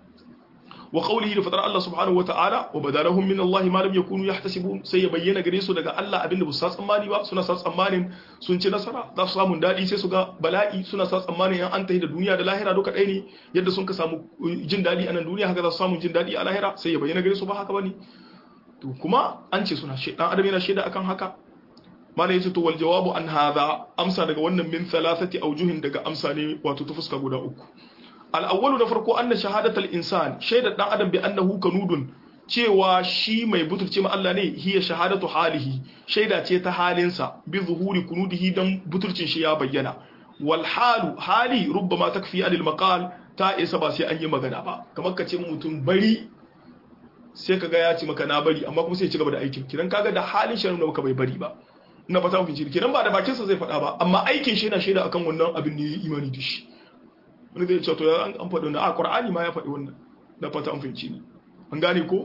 wa qawlihi da fadar Allah subhanahu wa ta'ala wa badalahum min Allah ma lam yakunu yahtasibun sai ya bayyana gare su daga Allah abinda ba su sa tsammani ba suna sa tsammanin sun ci nasara za su samu dadi sai su ga bala'i suna sa tsammanin yan an tahi da duniya da lahira duka ɗaya ne yadda sun ka samu jin dadi a nan duniya haka za su samu jin dadi a lahira sai ya bayyana gare su ba haka bane to kuma an ce suna shaidan adam yana shaida akan haka mana yace to wal jawabu an hadha amsa daga wannan min thalathati awjuhin daga amsa ne wato ta fuska guda uku al awwalu na farko anna shahadatal insan shaidar dan adam bi annahu kanudun cewa shi mai butulce ma Allah ne hiya shahadatu halihi shaida ce ta halinsa bi zuhuri kunudihi dan butulcin shi ya bayyana wal halu hali rubbama takfi anil maqal ta isa ba sai an yi magana ba kamar ka ce mutum bari sai kaga ya ci maka na bari amma kuma sai ya ci gaba da aikin kidan kaga da halin shi nuna maka bai bari ba na fata mafi jiri kenan ba da bakinsa zai faɗa ba amma aikin shi yana shaida akan wannan abin ne imani da shi wani zai ce to ya an faɗi wannan a qur'ani ma ya faɗi wannan na fata an fahimci ni an gane ko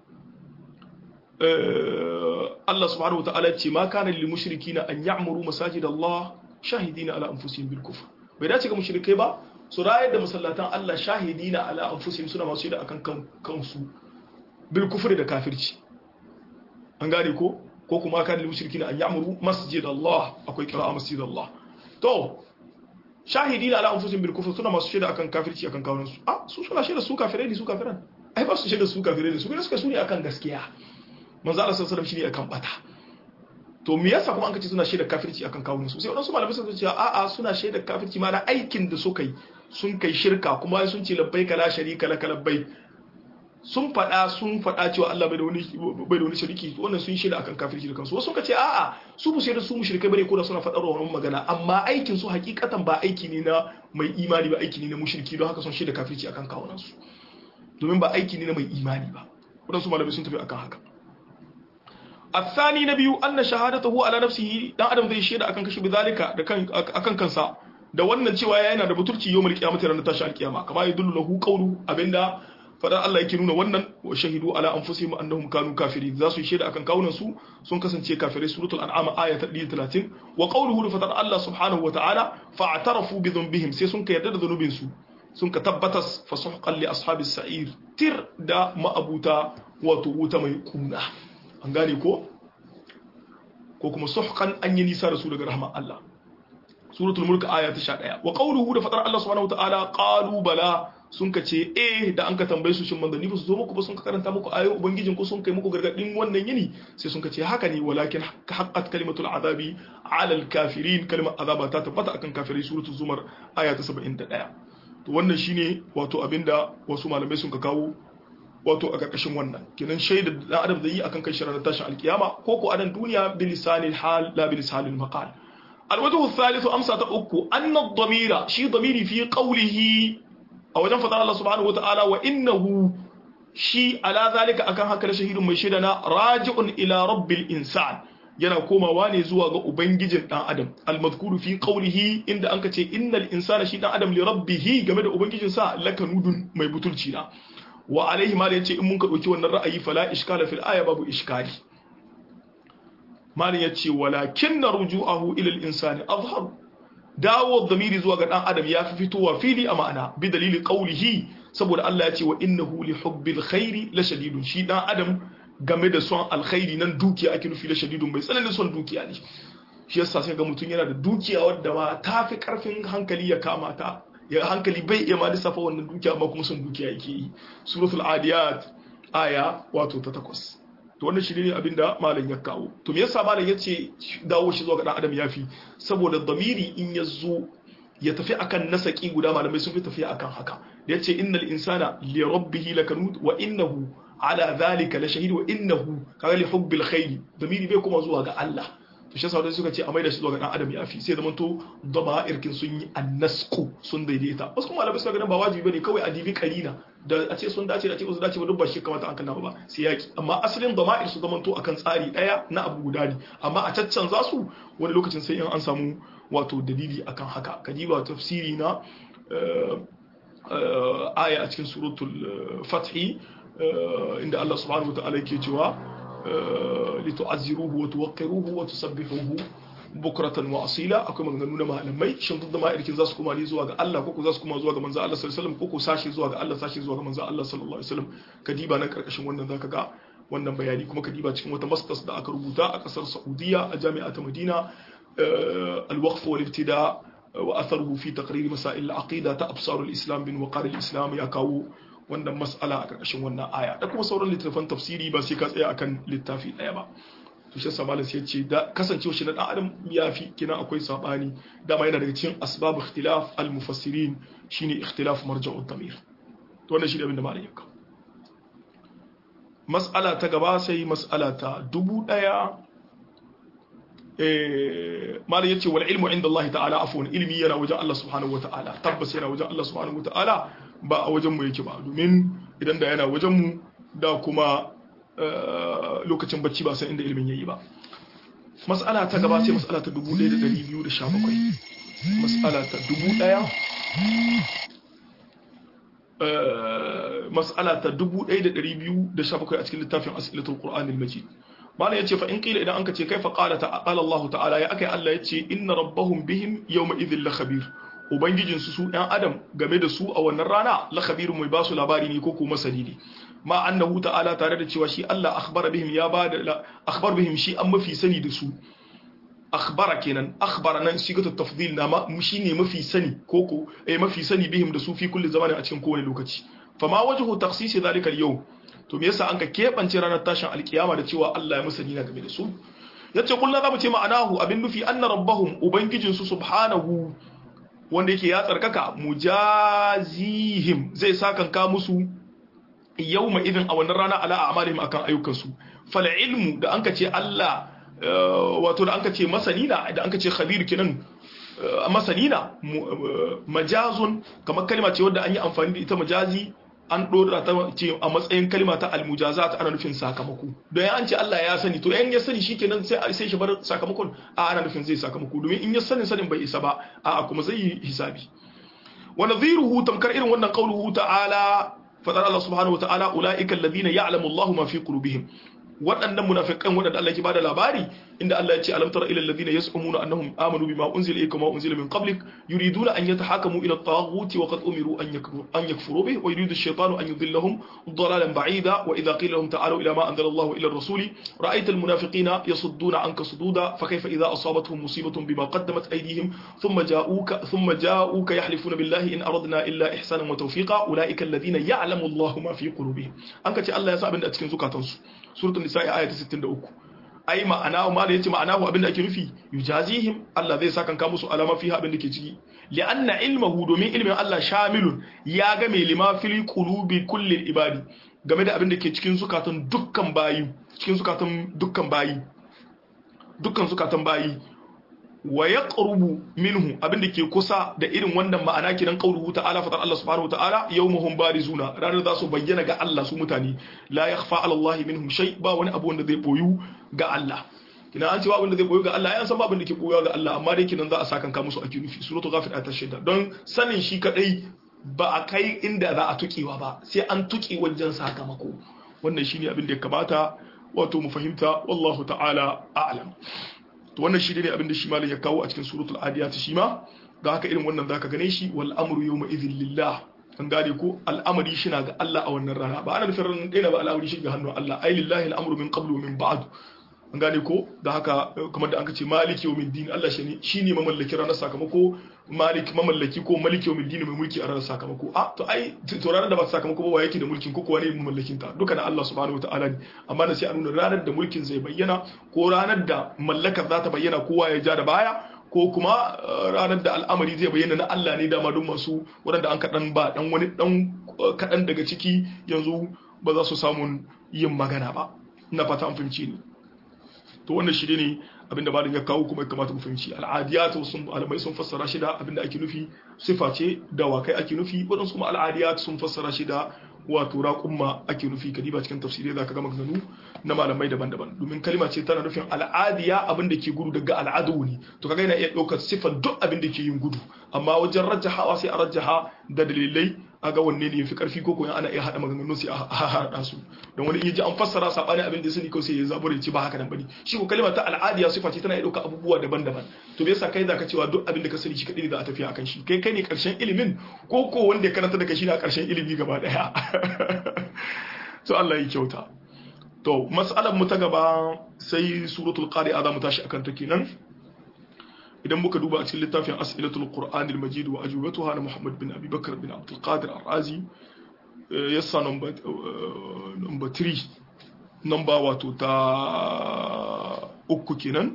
Allah subhanahu wa ta'ala ce ma kana lil mushrikina an ya'muru masajid Allah shahidina ala anfusihim bil kufr bai dace ga mushrikai ba su rayar da masallatan Allah shahidina ala anfusihim suna masu shaida akan kansu bil kufri da kafirci an gane ko ko kuma kan lil mushrikina an ya'muru masjid Allah akwai qira'a masjid Allah to shahidina ala anfusihim bil kufr suna masu shaida akan kafirci akan kawunan su ah su suna shaida su kafirai ne su kafiran ai ba su shaida su kafirai ne su ne suka sune akan gaskiya manzo Allah sallallahu alaihi wasallam shine akan bata to me yasa kuma an kace suna shaida kafirci akan kawunan su sai wadansu malamai sun ce a'a suna shaida kafirci ma da aikin da suka yi sun kai shirka kuma sun ce labbaika la sharika laka labbaik sun faɗa sun faɗa cewa Allah bai da wani bai da wani shiriki wannan sun shaida akan kafirci da kansu wasu suka ce a'a su bu da su mushrikai bane ko da suna faɗar wannan magana amma aikin su hakikatan ba aiki ne na mai imani ba aiki ne na mushriki don haka sun shaida kafirci akan kawunan su domin ba aiki ne na mai imani ba wadansu malamai sun tafi akan haka الثاني نبي أن شهادته على نفسه dan adam zai shaida akan kashi bizalika da kan akan kansa da wannan cewa yana da butulci yawmul qiyamati ranar tashi alkiyama kama yadullu lahu qawlu abinda fadar Allah yake nuna wannan wa shahidu ala anfusihim annahum kanu kafirin za su yi shaida akan kawunan su sun kasance kafirai suratul an'am aya ta 130 wa qawluhu fadar Allah subhanahu wa ta'ala fa'tarafu bi dhanbihim sai sun ka yarda da zanubin su sun ka tabbatas fa suhqan li ashabis sa'ir tir da ma'abuta wato wuta mai kuna an gane ko ko kuma suhqan an yi nisa da su daga rahman Allah suratul mulk aya ta 11 wa qawluhu da fadar Allah subhanahu wa ta'ala qalu bala sun ka ce eh da an ka tambaye su shin manzanni ba su zo muku ba sun ka karanta muku ayoyin ubangijin ko sun kai muku gargadin wannan yini sai sun ka ce haka ne walakin haqqat kalimatul azabi ala al kafirin kalimar azaba ta tabbata akan kafirai suratul zumar aya ta 71 to wannan shine wato abinda wasu malamai sun ka kawo wato a karkashin wannan kenan shaidar da adam zai yi akan kai shirar tashin alkiyama ko ko adan duniya bilisanil hal la bilisanil maqal الوجه الثالث أمسة أكو أن الضمير شي ضميري في قوله a wajen fadar Allah subhanahu wa ta'ala wa innahu shi ala zalika akan haka da shahidun mai shaida na raji'un ila rabbil insan yana komawa ne zuwa ga ubangijin dan adam almadhkuru fi qawlihi inda anka ce innal insana shi dan adam li rabbih game da ubangijin sa lakanudun mai butulci na wa alaihi ma da yace in mun ka dauki wannan ra'ayi fala iskala fil aya babu iskali malin yace walakinna ruju'ahu ila al insani azhar dawo zamiri zuwa ga dan adam ya fi fitowa fili a ma'ana bi dalili qaulihi saboda Allah ya ce wa innahu li hubbil khairi la shadidun shi dan adam game da son alkhairi nan dukiya ake nufi la shadidun bai tsananin son dukiya ne shi yasa sai ga mutum yana da dukiya wadda ma ta fi karfin hankali ya kama ta ya hankali bai iya ma lissafa wannan dukiya amma kuma son dukiya yake yi suratul adiyat aya wato ta takwas to wannan shi ne abin da malam ya kawo to me yasa malam ya ce dawo shi zuwa ga dan adam yafi saboda damiri in ya zo ya tafi akan nasaki guda malamai sun fi tafiya akan haka da yace innal insana li rabbih lakanud wa innahu ala dhalika la shahid wa innahu kaga li hubbil khair damiri bai kuma zuwa ga Allah to shi yasa suka ce a maida shi zuwa ga dan adam yafi sai da manto dama irkin sun yi annasku sun daidaita wasu kuma malamai suka ga ba wajibi bane kawai adibi kalina da a ce sun dace da ce ba su dace ba duk ba shi kamata an kanna ba sai yaki amma asalin dama'ir su zamanto akan tsari daya na abu guda ne amma a caccan za su wani lokacin sai in an samu wato dalili akan haka kadiba tafsiri na aya a cikin suratul fathi inda Allah subhanahu wa ta'ala yake cewa litu'azziruhu wa tuwaqqiruhu wa tusabbihuhu bukratan wa asila akwai maganganu na malamai shin duk da ma'aikin za su koma ne zuwa ga Allah ko za su koma zuwa ga manzo Allah sallallahu alaihi wasallam ko ko sashi zuwa ga Allah sashi zuwa ga manzo Allah sallallahu alaihi wasallam kadiba nan karkashin wannan zaka ga wannan bayani kuma kadiba cikin wata masters da aka rubuta a kasar Saudiya a jami'a ta Madina al-waqf wal ibtida wa atharuhu fi taqrir masail al-aqida ta absar al-islam bin waqar al-islam ya kawo wannan mas'ala a karkashin wannan aya da kuma sauran littattafan tafsiri ba sai ka tsaya akan littafi daya ba to shi yasa malam sai ya ce da kasancewa shi na dan adam ya fi kina akwai sabani dama yana daga cikin asbab ikhtilaf al mufassirin shine ikhtilaf marja'u damir to wannan shine abin da malam ya kawo mas'ala ta gaba sai mas'ala ta dubu daya eh malam yace wal ilmu inda Allah ta'ala afwan ilmi yana wajen Allah subhanahu wataala tabbas yana wajen Allah subhanahu wataala ba a wajen mu yake ba domin idan da yana wajen mu da kuma lokacin bacci ba san inda ilimin yayi ba mas'ala ta gaba sai mas'ala ta 1217 mas'ala ta 1000 mas'ala ta 1217 a cikin littafin as'ilatul qur'anil majid malam yace fa in qila idan anka ce kaifa qala ta'ala Allah ta'ala ya akai Allah yace inna rabbahum bihim yawma idhil la khabir ubangijin su su ɗan adam game da su a wannan rana la khabirun mai basu labari ne ko kuma masani ne ma annahu ta'ala tare da cewa shi Allah akhbara bihim ya bada akhbar bihim shi an mafi sani da su akhbara kenan akhbara nan sigatu tafdil na ma shine mafi sani koko eh mafi sani bihim da su fi kulli zamanin a cikin kowane lokaci fama wajhu takhsis zalika al-yawm to me yasa an ka kebance ranar tashin alkiyama da cewa Allah ya musani na game da su yace kullu zamu ce ma'anahu abin nufi anna rabbahum ubangijin su subhanahu wanda yake ya tsarkaka mujazihim zai sakanka musu yawma idin a wannan rana ala a'malihim akan ayyukansu fal ilmu da anka ce Allah wato da anka ce masanina da anka ce khabir kinan masanina majazun kamar kalma ce wadda an yi amfani da ita majazi an dora ta ce a matsayin kalma ta almujazat ana nufin sakamako don an ce Allah ya sani to yan ya sani shikenan sai sai shi bar sakamakon a ana nufin zai sakamako domin in ya sani sanin bai isa ba a kuma zai yi hisabi wa nadhiruhu tamkar irin wannan qauluhu ta'ala fadar Allah subhanahu wataala ulaika alladhina ya'lamu Allahu ma fi qulubihim waɗannan munafiqan waɗanda Allah ke bada labari inda Allah ya ce alam tara ila alladhina yas'umuna annahum amanu bima unzila ilayka wa unzila min qablik yuriduna an yatahakamu ila at-taghuti wa qad umiru an yakfuru an yakfuru bih wa yuridu ash-shaytanu an yudillahum dalalan ba'ida wa idha qila lahum ta'alu ila ma anzala Allahu ila ar-rasuli ra'aita al-munafiqina yasudduna anka sududa fa kayfa idha asabatuhum musibatun bima qaddamat aydihim thumma ja'uka thumma ja'uka yahlifuna billahi in aradna illa ihsanan wa tawfiqa ulaika alladhina ya'lamu Allahu ma fi qulubihim an ka ce Allah ya sa abin da a cikin zukatansu suratul nisa'i aya ta 63 ai ma'ana ma da yace ma'ana hu abinda ake nufi yujazihim Allah zai saka ka musu alama fiha abinda ke ciki li'anna ilmuhu domin ilmin Allah shamilun ya ga mai lima fil qulubi kulli ibadi game da abinda ke cikin zukatan dukkan bayi cikin zukatan dukkan bayi dukkan zukatan bayi wa yaqrubu minhu abinda ke kusa da irin wannan ma'ana kiran qauluhu ta'ala fatar Allah subhanahu ta'ala yawmuhum barizuna ranar za su bayyana ga Allah su mutane la yakhfa 'ala Allah minhum shay ba wani abu wanda zai boyu ga Allah kina an ce ba wanda zai boyu ga Allah yan san ba abin da ke boyu ga Allah amma dai kinan za a sakan ka musu ake nufi suratul ghafir ayat shida don sanin shi kadai ba a kai inda za a tukewa ba sai an tuki wajen sakamako wannan shine abin da ya kamata wato mu fahimta wallahu ta'ala a'lam to wannan shi ne abin da shi malam ya kawo a cikin suratul adiyat shi ma ga haka irin wannan zaka gane shi wal amru yawma idhil lillah an gane ko al'amari shi na ga Allah a wannan rana ba ana nufin ranar ɗaya ba al'amari shi ga hannun Allah ai lillahi al'amru min qablu min ba'd an gane ko da haka kamar da aka ce maliki yawmin din Allah shi ne shine mamallaki ranar sakamako malik mamallaki ko maliki yawmin din mai mulki a ranar sakamako a to ai to ranar da ba sakamako ba wa yake da mulkin ko kuwa ne mamallakin ta duka na Allah subhanahu wataala ne amma da sai a nuna ranar da mulkin zai bayyana ko ranar da mallakar za ta bayyana kowa ya ja da baya ko kuma ranar da al'amari zai bayyana na Allah ne dama don masu waɗanda an kaɗan ba ɗan wani ɗan kaɗan daga ciki yanzu ba za su samun yin magana ba ina fata an fahimci ni to wannan shi ne abinda malam ya kawo kuma ya kamata mu fahimci al'adiyat sun malamai sun fassara shi da abinda ake nufi sifa ce da wakai ake nufi waɗansu kuma al'adiyat sun fassara shi da wato raƙumma ake nufi kadiba cikin tafsirai zaka ga maganganu na malamai daban-daban domin kalma ce tana nufin al'adiya abin da ke gudu daga al'adu ne to kaga yana iya ɗaukar sifar duk abin da ke yin gudu amma wajen rajjahawa sai a rajjaha da dalilai a ga wanne ne yafi karfi ko koyan ana iya haɗa maganganun sai a haɗa su don wani iya ji an fassara saɓanin abin da ya sani kawai sai ya zabura ya ce ba haka nan bane shi ko kalma ta al'adiya sifa ce tana iya ɗaukar abubuwa daban-daban to me yasa kai zaka cewa duk abin da ka sani shi kaɗai ne za a tafiya akan shi kai kai ne ƙarshen ilimin ko ko wanda ya karanta da kai shi ne a ƙarshen ilimi gaba ɗaya to Allah ya kyauta to mas'alar mu ta gaba sai suratul qari'a za mu tashi akan ta kenan idan muka duba a cikin littafin as'ilatul qur'anil majid wa ajubatuha na muhammad bin abi bakr bin abdul qadir ar-razi yassa number number 3 number wato ta uku kenan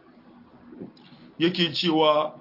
yake cewa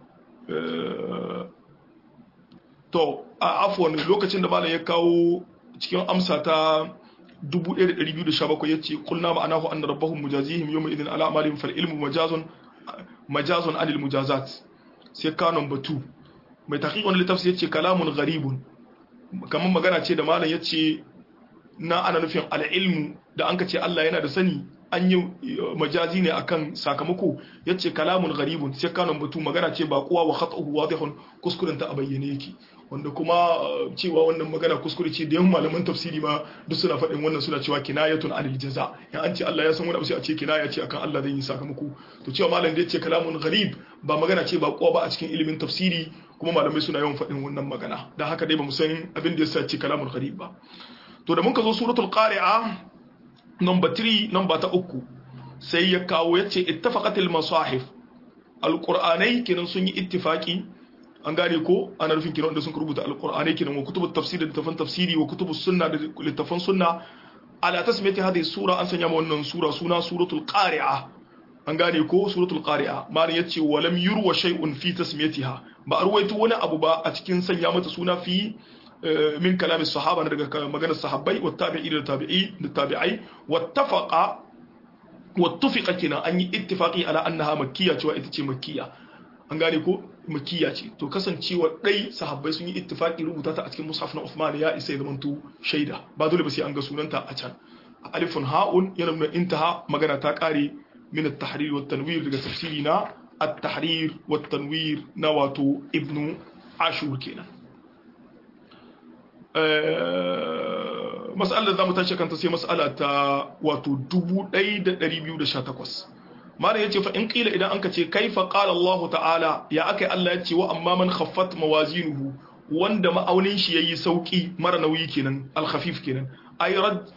to a afwan lokacin da malam ya kawo cikin amsa ta 1217 yace kulna ma'anahu anna rabbahum mujazihim yawma idhin ala amalihim fal ilmu majazun majazun anil mujazat sai ka number 2 mai taqiqun litafsir yace kalamun gharibun kamar magana ce da malam yace na ana nufin al ilmu da an ka ce Allah yana da sani an yi majazi ne akan sakamako yace kalamun gharibun sai ka number 2 magana ce ba kowa wa khata'uhu wadihun kuskuren ta a bayyane yake wanda kuma cewa wannan magana kuskure ce da yan malaman tafsiri ma duk suna faɗin wannan suna cewa kinayatun anil jaza ya an ce Allah ya san wani abu sai a ce kinaya ce akan Allah zai yi sakamako to cewa malam da yace kalamun gharib ba magana ce ba kowa ba a cikin ilimin tafsiri kuma malamai suna yawan faɗin wannan magana dan haka dai ba mu san abin da yasa ce kalamun gharib ba to da mun ka zo suratul qari'a number 3 number ta uku sai ya kawo yace ittafaqatil masahif alqur'anai kenan sun yi ittifaqi an gane ko ana nufin kiran da sun rubuta alqur'ani kiran wa kutubut tafsir da littafan tafsiri wa kutubus sunna da littafan sunna ala tasmiyati hadhihi sura an sanya wannan sura suna suratul qari'a an gane ko suratul qari'a ma'ana yace wa lam yurwa shay'un fi tasmiyatiha ba a ruwaito wani abu ba a cikin sanya mata suna fi min kalamin sahaba daga maganar sahabbai wa tabi'i da tabi'i da tabi'ai wattafaqa wattafaqa kina an yi ittifaqi ala annaha makkiyya cewa ita ce makkiyya an gane ko makiya ce to kasancewa dai sahabbai sun yi ittifaki rubuta ta a cikin mushaf na Uthman ya isa ya zamanto shaida ba dole ba sai an ga sunanta a can alifun ha'un yana nuna intaha magana ta kare min at-tahrir wa tanwir daga tafsiri na at-tahrir wa tanwir na wato ibnu ashur kenan mas'alar da zamu tashi kanta sai mas'ala ta wato 1218 malam yace fa in qila idan anka ce kaifa qala Allah ta'ala ya akai Allah yace wa amma man khaffat mawazinuhu wanda ma'aunin shi yayi sauki mara nauyi kenan al-khafif kenan ay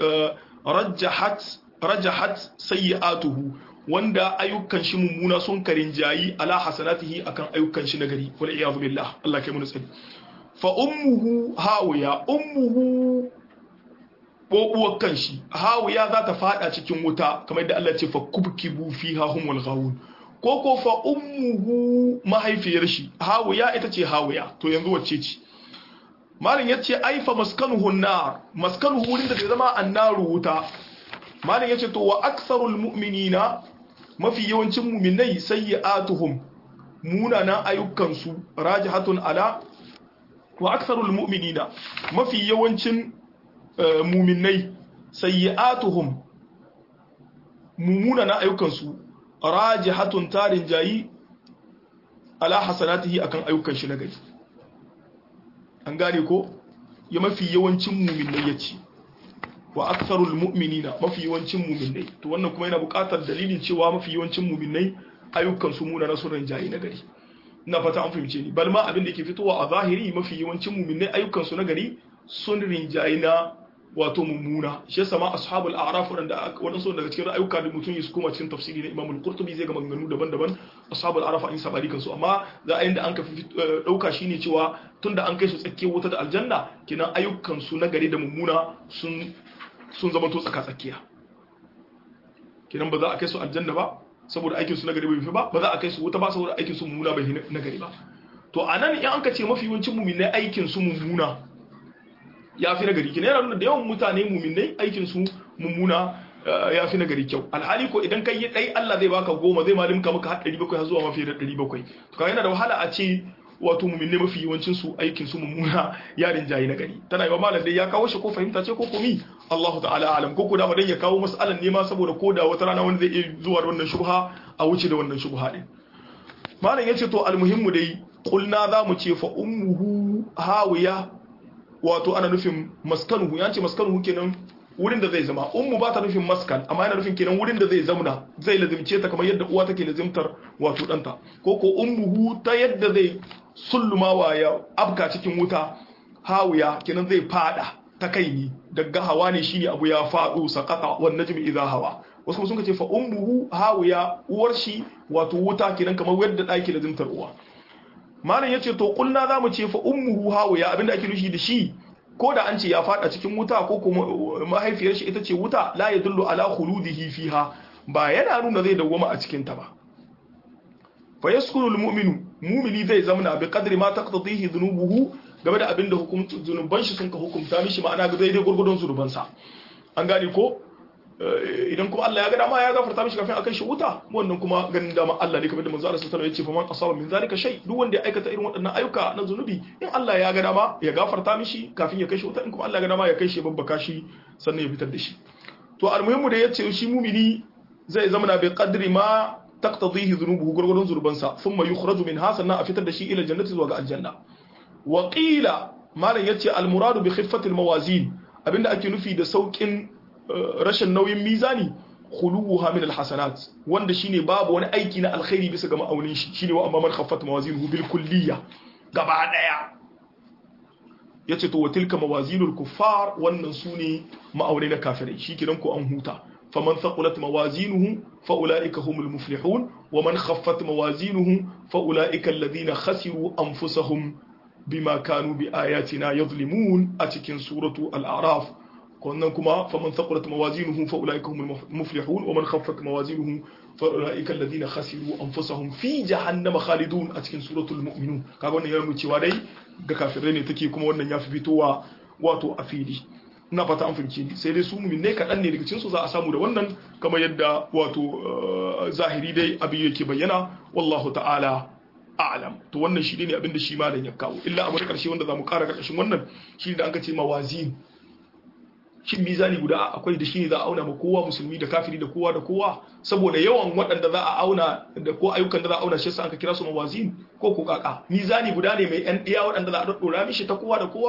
rajjahat rajahat sayyi'atuhu wanda ayyukan shi mummuna sun karinjayi ala hasanatihi akan ayyukan shi nagari wal iyadu billah Allah kai mu tsari fa ummuhu hawiya ummuhu bobuwar kanshi hawiya za ta fada cikin wuta kamar yadda Allah ce fa kubkibu fiha humul ghawun ko ko fa ummuhu mahaifiyar shi hawiya ita ce hawiya to yanzu wacce ce malin yace ai fa maskanuhu nar maskanuhu wurin da zai zama annaru wuta malin yace to wa aktharul mu'minina mafi yawancin mu'minai sayyi'atuhum munanan ayyukansu rajihatun ala wa aktharul mu'minina mafi yawancin muminai sayyi'atuhum mumuna na ayyukansu rajihatun tarin jayi ala hasanatihi akan ayyukan shi na gari an gane ko ya mafi yawancin muminai yace wa aktharul mu'minina mafi yawancin muminai to wannan kuma yana buƙatar dalilin cewa mafi yawancin muminai ayyukan su muna na sunan jayi na gari ina fata an fahimce ni bal ma abin da ke fitowa a zahiri mafi yawancin muminai ayyukan su na gari sun rinjayi na wato mummuna shi yasa ma ashabul a'raf wanda wadansu daga cikin ayyuka da mutum su koma cikin tafsiri na Imam al-Qurtubi zai ga maganganu daban-daban ashabul a'raf an sabari kansu amma za a yanda an ka dauka shine cewa tunda an kai su tsakiyar wuta da aljanna kinan ayyukan su na gari da mummuna sun sun zama to tsaka tsakiya kinan ba za a kai su aljanna ba saboda aikin su na gari bai fi ba ba za a kai su wuta ba saboda aikin su mummuna bai na gari ba to anan in an ka ce mafi yawancin mu'minai aikin su mummuna ya fi nagari kina yana nuna da yawan mutane muminai aikin su mummuna ya fi nagari kyau alhali ko idan kai yi dai Allah zai baka goma zai malimka maka har 700 har zuwa mafi da 700 to kaga yana da wahala a ce wato muminai mafi yawancin su aikin su mummuna ya rinjayi nagari tana yi wa malam dai ya kawo shi ko fahimta ce ko komi Allahu ta'ala alam ko ko da madan ya kawo mas'alan ne ma saboda ko da wata rana wanda zai iya zuwa da wannan shubha a wuce da wannan shubha din malam yace to almuhimmu dai qulna za mu ce fa ummuhu hawiya wato ana nufin maskanuhu ya ce maskanuhu kenan wurin da zai zama ummu ba ta nufin maskan amma yana nufin kenan wurin da zai zamna zai lazimce ta kamar yadda uwa take lazimtar wato danta ko ko ummuhu ta yadda zai sullumawa ya abka cikin wuta hawiya kenan zai fada ta kai ni daga hawa ne shine abu ya fado sakata wan najmi idha hawa wasu kuma sun ce fa ummuhu hawiya uwar shi wato wuta kenan kamar yadda daki lazimtar uwa malam yace to kulna zamu ce fa ummuhu hawiya abinda ake nushi da shi ko da an ce ya fada cikin wuta ko kuma mahaifiyar shi ita ce wuta la yadullu ala khuludihi fiha ba yana nuna zai dawwama a cikin ta ba fa yaskunu almu'minu mu'mini zai zamana bi qadri ma taqtadihi dhunubuhu game da abinda hukumtu zunuban shi sun ka hukumta mishi ma'ana ga daidai gurgurdon zunuban sa an gane ko idan kuma Allah ya ga dama ya gafarta mishi kafin akai shi wuta wannan kuma ganin dama Allah ne kamar da manzo Allah sallallahu alaihi wasallam ya ce fa man asaba min zalika shay duk wanda ya aikata irin waɗannan ayyuka na zunubi in Allah ya ga dama ya gafarta mishi kafin ya kai shi wuta in kuma Allah ya ga dama ya kai shi babbaka shi sannan ya fitar da shi to almuhimmu da yace shi mumini zai zama na bi qadri ma taqtadihi dhunubuhu gurgurun zurbansa thumma yukhraju minha sannan a fitar da shi ila jannati zuwa ga aljanna wa qila malan yace almuradu bi khiffati almawazin abinda ake nufi da saukin rashin nauyin mizani khuluha min alhasanat wanda shine babu wani aiki na alkhairi bisa ga ma'aunin shi shine wa amma man khaffat mawazinuhu bil kulliyya gaba daya yace to watilka mawazinul kuffar wannan sune ma'aunai na kafirai shikenan ko an huta faman thaqulat mawazinuhu fa ulaika humul muflihun wa man khaffat mawazinuhu fa ulaika alladhina khasiru anfusahum bima kanu bi ayatina yadhlimun a cikin suratu al-a'raf wannan kuma faman thaqulat mawazinuhu fa ulaika humul muflihun wa man khaffat mawazinuhu fa ulaika alladhina khasiru anfusahum fi jahannama khalidun a cikin suratul mu'minun kaga wannan yana cewa dai ga kafirai ne take kuma wannan ya fi fitowa wato a fili ina fata an fahimci ni sai dai su mu'minai kaɗan ne daga cikin su za a samu da wannan kamar yadda wato zahiri dai abin yake bayyana wallahu ta'ala a'lam to wannan shi ne abin da shi malam ya kawo illa abu da karshe wanda zamu kara karkashin wannan shi da aka ce mawazin shin mizani guda akwai da shi ne za a auna ma kowa musulmi da kafiri da kowa da kowa saboda yawan waɗanda za a auna da ko ayyukan da za a auna shi yasa aka kira su mawazin ko ko kaka mizani guda ne mai yan ɗiya waɗanda za a daddora mishi ta kowa da kowa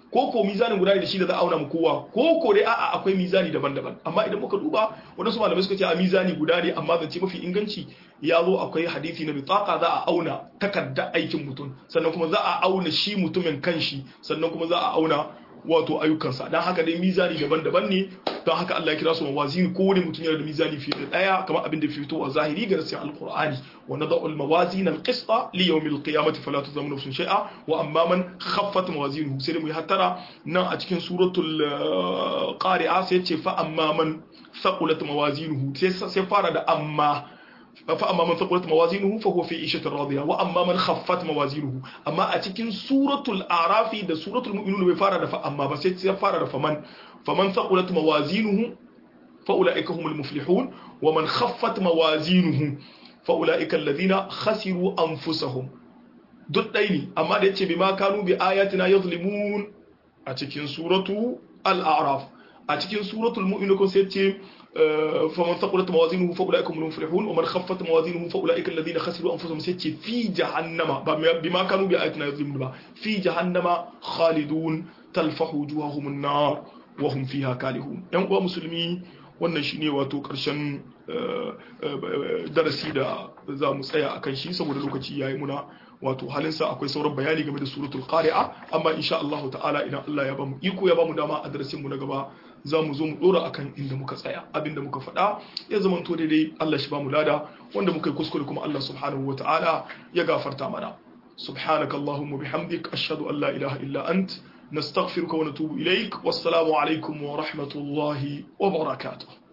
ko ko mizanin guda ne da shi da za a auna mu kowa ko ko dai a'a akwai mizani daban-daban amma idan muka duba wadansu malamai suka ce a mizani guda ne amma zance mafi inganci ya zo akwai hadisi na bitaka za a auna takarda aikin mutum sannan kuma za a auna shi mutumin kanshi sannan kuma za a auna wato ayyukansa don haka dai mizani daban-daban ne don haka Allah ya kira su mawazin ko wani mutum yana da mizani fiye da daya kamar abin da fito a zahiri ga nasin alqur'ani wa nada'u almawazin alqista li yawm alqiyamati fala tuzlamu nafsun shay'a wa amma man khaffat mawazinuhu sai mu hattara nan a cikin suratul qari'a sai ce fa amma man thaqulat mawazinuhu sai fara da amma فأما من ثقلت موازينه فهو في عيشة راضية وأما من خفت موازينه أما أتكين سورة الأعراف ده سورة المؤمنون بفارة فأما بس يفارة فمن فمن ثقلت موازينه فأولئك هم المفلحون ومن خفت موازينه فأولئك الذين خسروا أنفسهم duk ɗai ne amma da yace bima kanu bi ayatina yazlimun a cikin suratu al-a'raf a cikin suratul mu'minun sai yace فمن ثقلت موازينه فاولئك هم المفلحون ومن خفت موازينه فاولئك الذين خسروا انفسهم سيتي في جهنم بما كانوا باياتنا يظلمون في جهنم خالدون تلفح وجوههم النار وهم فيها كالهون yan uwa musulmi wannan shine wato karshen darasi da za mu tsaya akan shi saboda lokaci yayi muna wato halinsa akwai sauran bayani game da suratul qari'a amma insha Allah ta'ala idan Allah ya bamu iko ya bamu dama a darasin mu na gaba za mu zo mu dora akan inda muka tsaya abinda muka faɗa ya zama to daidai Allah shi bamu lada wanda muka yi kuskure kuma Allah subhanahu wa ta'ala ya gafarta mana سبحانك اللهم وبحمدك أشهد أن لا إله إلا أنت نستغفرك ونتوب إليك والسلام عليكم ورحمة الله وبركاته